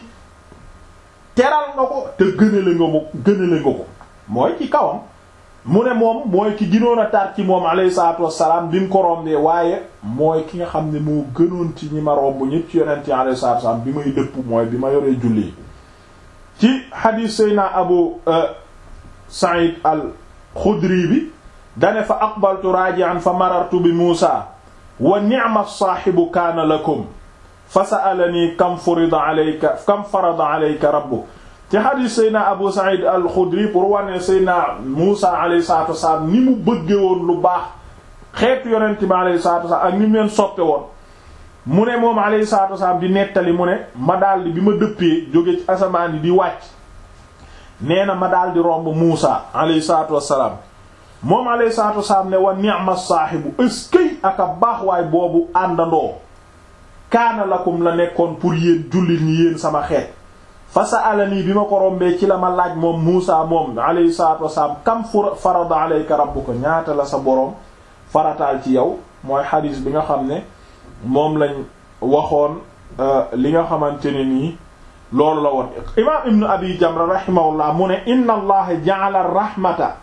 teral nga ko te gënale nga mo gënale nga ko mooy ci kawam mu ne moom mooy ki ginoon a tar ci moom alayhi salaatu wassalaam bi mu ko rombee waaye mooy ki nga xam ne moo gënoon ci ñi ma romb ñëpp ci yonent yi alayhi salaatu wassalaam bi may dëpp mooy bi ma yoree julli ci xadiis sayna abu sa'id al xudri bi dane fa aqbaltu raji'an fa marartu bi muusa wa ni'ma saahibu kaana lakum fa sa'alani kam furida alayka kam farada alayka rabbuk ci xadiis sayna abu sa'id al xudri pour wane sayna muusa alayhi salatu wasalaam ni mu bëgge woon lu baax xeetu yonent bi alayhi salatu wasalaam ak ni mu leen soppe woon mu ne moom alayhi salaatu wasalaam di nettali mu ne ma daldi bi ma dëppee jóge ci asamaan yi di wàcc nee na ma daldi romb Muusa alayhi salaatu wasalaam moom alayhi salaatu wasalaam ne wa ni'ma saahibu ëskëy ak a baax waay boobu àndandoo kaana lakum la nekkoon pour yéen jullit ñi yéen sama xeet fa sa'alani bi ma ko rombee ci la ma laaj moom Muusa moom alayhi salaatu wasalaam kam farada alayka rabbuka ñaata la sa boroom farataal ci yow mooy xadiis bi nga xam ne moom lañ waxoon li nga xamante ne nii loolu la woon imaam ibnu abi jamra rahimahullah mu ne inna allaha ja'ala rahmata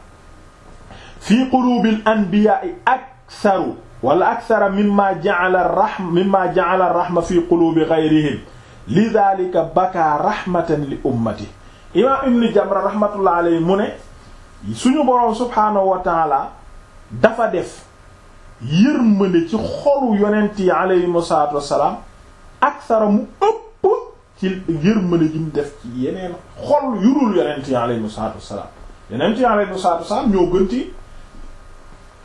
fi qulubil anbiya'i aktharu wala akthara mimma ja'ala rahma mimma ja'ala rahma fi qulubi ghayrihim lidhalika baka rahmatan li ummati imaam ibnu jamra rahmatullah alayhi mu ne suñu boroom subhaanahu wa ta'ala dafa def yërmande ci xolu yonent yi aleyhim salaatu wassalaam aksara mu ëpp ci yërmande ji mu def ci yeneen xol yurul yonent yi aleyhim salaatu wassalaam yonent yi aleyhim salaatu wassalaam ñoo gën ci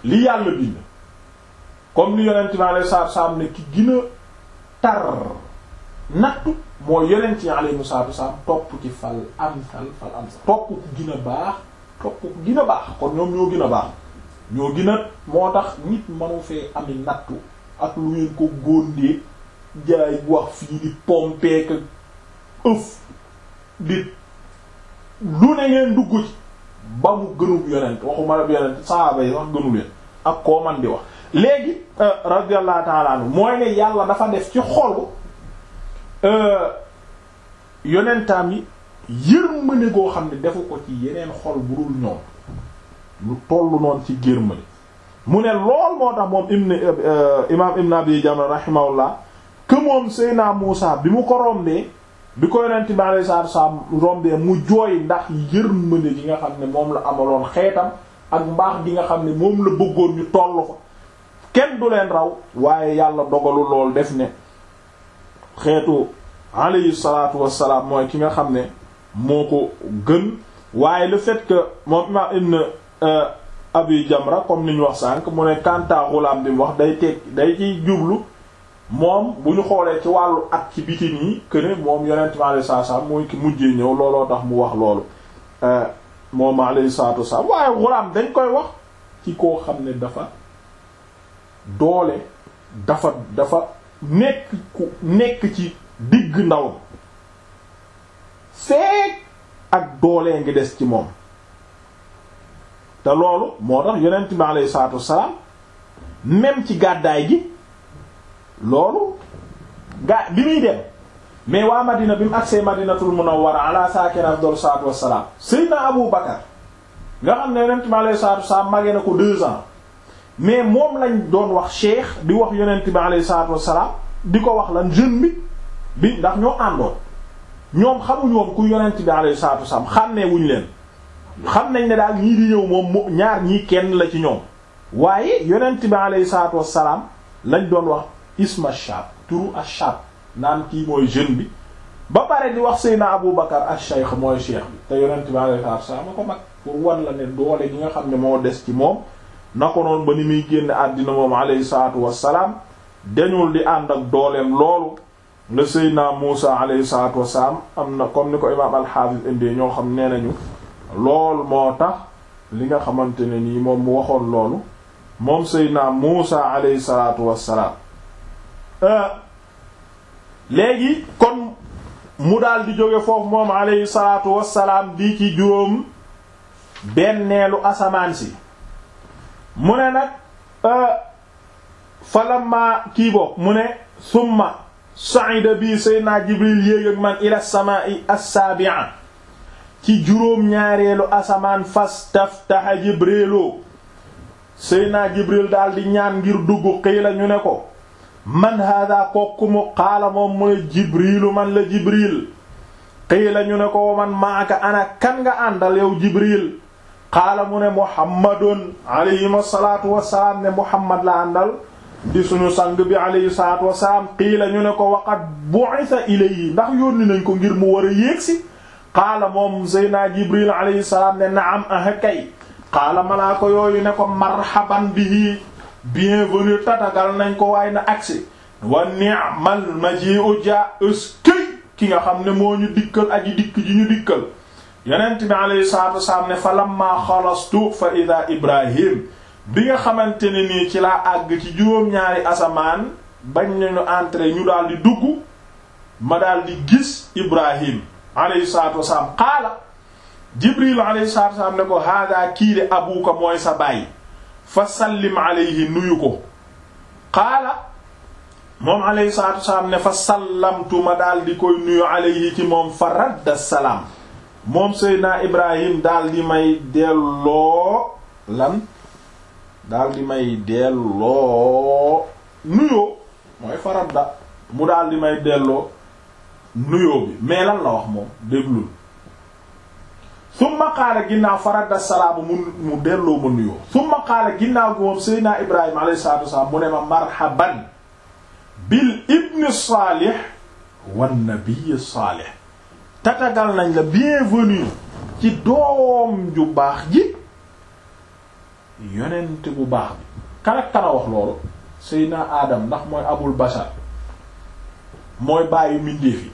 li yàlla bind comme li yonent bi alayhi salaatu salaam ne ki gën a tar nattu mooy yonent yi alayhi salaatu salaam topp ci fal amsal fal amsal topp ku gën a baax topp ku gën a baax kon ñoom ñoo gën a baax ñoo gën a moo tax nit manu fee ami nattu ak lu ngeen ko góondee jaay wax fii di pompeek ëf di lu ne ngeen dugg ci ba mu gënub yonent waxuma la yonent sahaaba yi wax gënu leen ak koo man di wax léegi radiyallahu ta'ala anhu mooy ne yàlla dafa def ci xolu yonentaam yi yërmande goo xam ne defu ko ci yeneen xol bu dul ñoom lu tollu noonu ci yërmande mu ne lool moo tax moom ibn imam ibn abi jamra rahimahullah que moom Seyna Muusa bi mu ko rombee bi ko yonent bi alayhi salaatu wasallam rombee mu jooy ndax yërmande gi nga xam ne moom la amaloon xeetam ak mbaax gi nga xam ne moom la bëggoon ñu toll fa kenn du leen raw waaye yàlla dogalu lool def ne xeetu alayhi salaatu wassalaam mooy ki nga xam ne moo ko gën waaye le fait que moom imam ibn abi jamra comme ni ñu wax sànq mu ne kanta xulaam bi mu wax day teg day ciy jublu moom bu ñu xoolee ci wàllu at ci biti nii que ne moom yonent mi alayhi salaatu wassalaam mooy ki mujjee ñëw looloo tax mu wax loolu moom alayhi salaatu wassalaam waaye xulaam dañ koy wax ci koo xam ne dafa doole dafa dafa nekk ku nekk ci digg ndaw feek ak doolee ngi des ci moom te loolu moo tax yonent bi alayhi salaatu wassalaam même ci gàddaay gi loolu gaa bi muy dem mais waa Madina bi mu agsee Madinatul Munawwara ala saakina afdal salaatu wassalaam Seydina Abu Bakar nga xam ne yonent bi alayhi salaatu wassalaam magee na ko deux ans mais moom lañ doon wax cheikh di wax yonent bi alayhi salaatu wassalaam di ko wax lan jeune bi bi ndax ñoo àndoon ñoom xamuñu woon ku yonent bi alayhi salaatu wassalaam xàmmee wuñ leen xam nañ ne daal ñii di ñëw moom ñaar ñii kenn la ci ñoom waaye yonent bi alayhi salaatu wassalaam lañ doon wax isma shab turu ashab naan kii mooy jeune bi ba pare di wax Seydina Abu Bakar ash-shaykh mooy cheikh bi te yonent bi alayhi salaatu wassalaam a ko mag pour wan la ne doole gi nga xam ne moo des ci moom na ko noonu ba ni muy génn àddina moom alayhi salaatu wassalaam dañul di ànd ak dooleem loolu nga Seydina Muusa alayhi salaatu wassalaam am na comme ni ko imaam al-Hafiz indee ñoo xam nee nañu lool moo tax li nga xamante ne nii moom mu waxoon loolu moom Seydina Muusa alayhi salaatu wassalaam léegi kon mu daal di jóge foofu moom alayhi salaatu wassalaam di ci juróom benneelu asamaan si mu ne nag falamma kii boog mu ne summa sa'ida bi Seydina Jibril yéeg ak man ila samaa'i as-sabi'a ci juróom ñaareelu asamaan fas taftaha Jibrilu Seydina Jibril daal di ñaan ngir dugg qiila ñu ne ko man hada kokku mu qaala moom mu ne Jibrilu man la Jibril qiila ñu ne ko man maaka ana kan nga àndal yow Jibril qaala mu ne Muhammadun alayhi salaatu wassalaam ne Muhammad la àndal di suñu sang bi alayhi salaatu wassalaam qiila ñu ne ko waqad bu'itha ilayhi ndax yónni nañ ko ngir mu war a yéegsi qaala moom Seydina Jibril alayhi salaam ne naam ah kay qaala malaa ko yooyu ne ko marhaban bihi bienvenue tatagal nañ ko waaye na agsi wa ni'mal maji'u ja ëskëy ki nga xam ne moo ñu dikkal aji dikk ji ñu dikkal yonent bi alayhi salaatu wassalaam ne fa lamma xalastu fa ida ibrahim bi nga xamante ne nii ci laa àgg ci juróom-ñaari asamaan bañ nañu entrer ñu daal di dugg ma daal di gis ibrahim alayhi salaatu wassalaam qaala jibril alayhi salaatu wassalaam ne ko hada kii de abuka mooy sa baay fa sallim alayhi nuyu ko qaala moom alayhi salaatu wassalaam ne fa sallamtu ma daal di koy nuyu alayhi ci moom fa radda salaam moom seydina ibrahim daal di may delloo lan daal di may delloo nuyoo mooy fa radda mu daal di may delloo nuyoo bi mais lan la wax moom déglul summa qaala ginnaaw faradda salaamu mu mu delloo ma nuyoo summa qaala ginnaaw gi moom seydina ibrahima alayhi salaatu wasalaam mu ne ma marhaban bil ibni saalih wan nabiy saalih tatagal nañ la bienvenue ci doom ju baax ji yonent bu baax bi kan ak kana wax loolu seydina aadam ndax mooy abul bashar mooy bàyyi mbindeef yi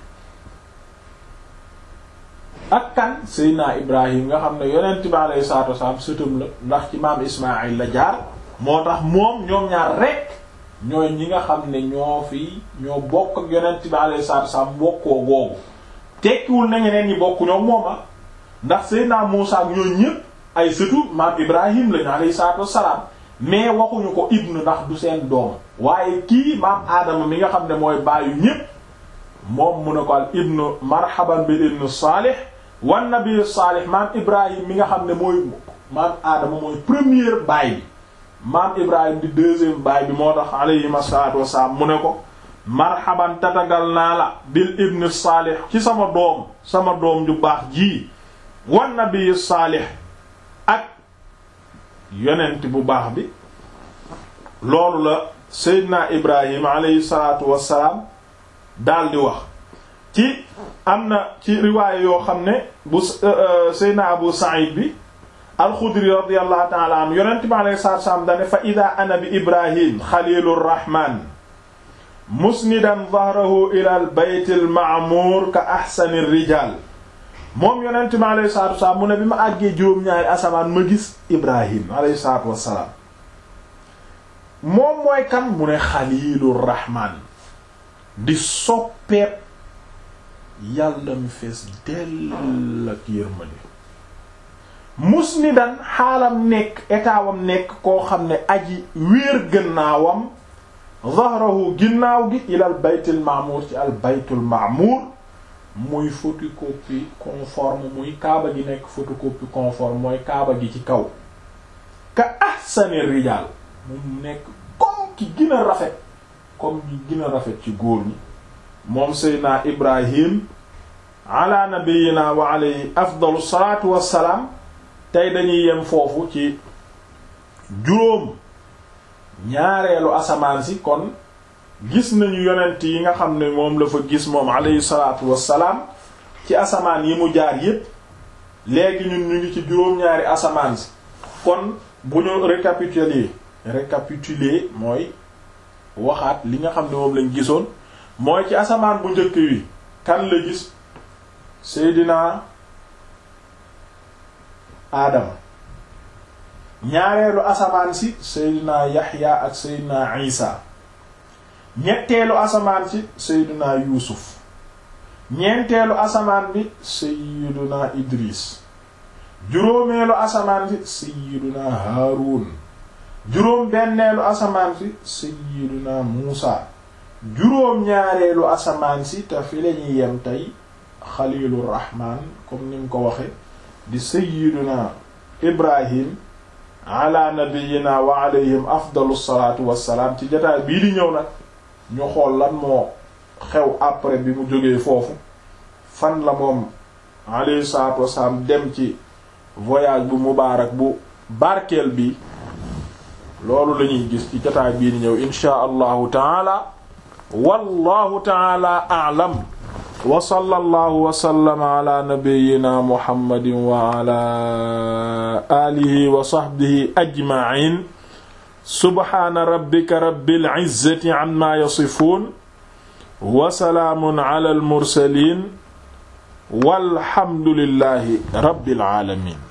ak kan seydina ibrahim nga xam ne yonent bi alayhi salaatu wasalaam sëtam la ndax ci maam ismail la jaar moo tax moom ñoom ñaar rekk ñooy ñi nga xam ne ñoo fi ñoo bokk ak yonent bi alayhi salaatu wasalaam bokkoo googu tekkiwul na ñeneen ñi bokk ñoom mooma ndax seydina Muusa ak ñooñu ñépp ay sëtu maam ibrahim lañu alayhi salaatu wasalaam mais waxuñu ko ibnu ndax du seen doom waaye kii maam aadama mi nga xam ne mooy bàyyu ñépp moom mu ne ko al ibnu marhaban bil ibnu saalih wan nabi saalih maam ibrahim mi nga xam ne mooy maam aadama mooy première baay bi maam ibrahim di deuxième baay bi moo tax alayhim asalaatu wasalaam mu ne ko marhaban tatagal naa la bil ibnu saalih ci sama doom sama doom ju baax ji wan nabi saalih ak yonent bu baax bi loolu la seydina ibrahim alayhi salaatu wasalaam daldi wax ci am na ci riwaaya yoo xam ne bu seydina abu sa'id bi alxudri radiyallahu ta'ala anhu yonent bi alayhi salaatu wasalaam dane fa ida ana bi ibrahim xalilur rahman musnidan dhahrahu ila al bayt al ma'mur ka ahsani rijal moom yonent bi alayhi salaatu wasalaam mu ne bi ma àggee juróom-ñaari asamaan ma gis ibrahim alayhi salaatu wasalaam moom mooy kan mu ne xaliilur rahmaan di soppeet yàlla mi fees dell ak yërmande musnidan xaalam nekk etaawam nekk koo xam ne aji wéer gannaawam zahrahu ginnaaw gi ilal baytul ma'mur ci al baytul ma'mur muy photocopie conforme muy kaaba gi nekk photocopie conforme mooy kaaba gi ci kaw ka ahsani rijal mu nekk comme ki gën a rafet comme ñi gën a rafet ci góor ñi moom seydna ibrahim ala nabiyina wa alayhi afdalu salatu wassalaam tey dañuy yem foofu ci juróom ñaareelu asamaan si kon gis nañu yonent yi nga xam ne moom la fa gis moom alayhi salaatu wassalaam ci asamaan yi mu jaar yépp léegi ñun ñu ngi ci juróom-ñaari asamaan si kon bu ñu récapituler récapituler mooy waxaat li nga xam ne moom lañ gisoon mooy ci asamaan bu njëkk wi kan la gis Seydina Adama ñaareelu asamaan si Seydina Yaxya ak Seydina Isa ñetteelu asamaan si Seydina Yuusuf ñeenteelu asamaan bi Seydina Idris juróomeelu asamaan si Seydina Haarun juróom benneelu asamaan si Seydina Muusa juróom ñaareelu asamaan si te fi lañuy yem tey Xaliilur Rahmaan comme ni mu ko waxe di Seydina Ibrahim ala nabiyyina wa alayhim afdalu salaatu wassalaam ci jotaay bii di ñëw nag ñu xool lan moo xew après bi mu jógee foofu fan la moom alayhi salaatu wassalaam dem ci voyage bu mubaarak bu barkeel bi loolu lañuy gis ci jotaay bii di ñëw inshaa allahu taala wallahu taala a'lam wa sallallahu wa sallama ala nabiyyina muhammadin wa ala alihi wa sahbihi ajma'in subhana rabbika rabbil izzati amma yasifun wa salaamun ala al mursalin walhamdulillahi rabbil alamin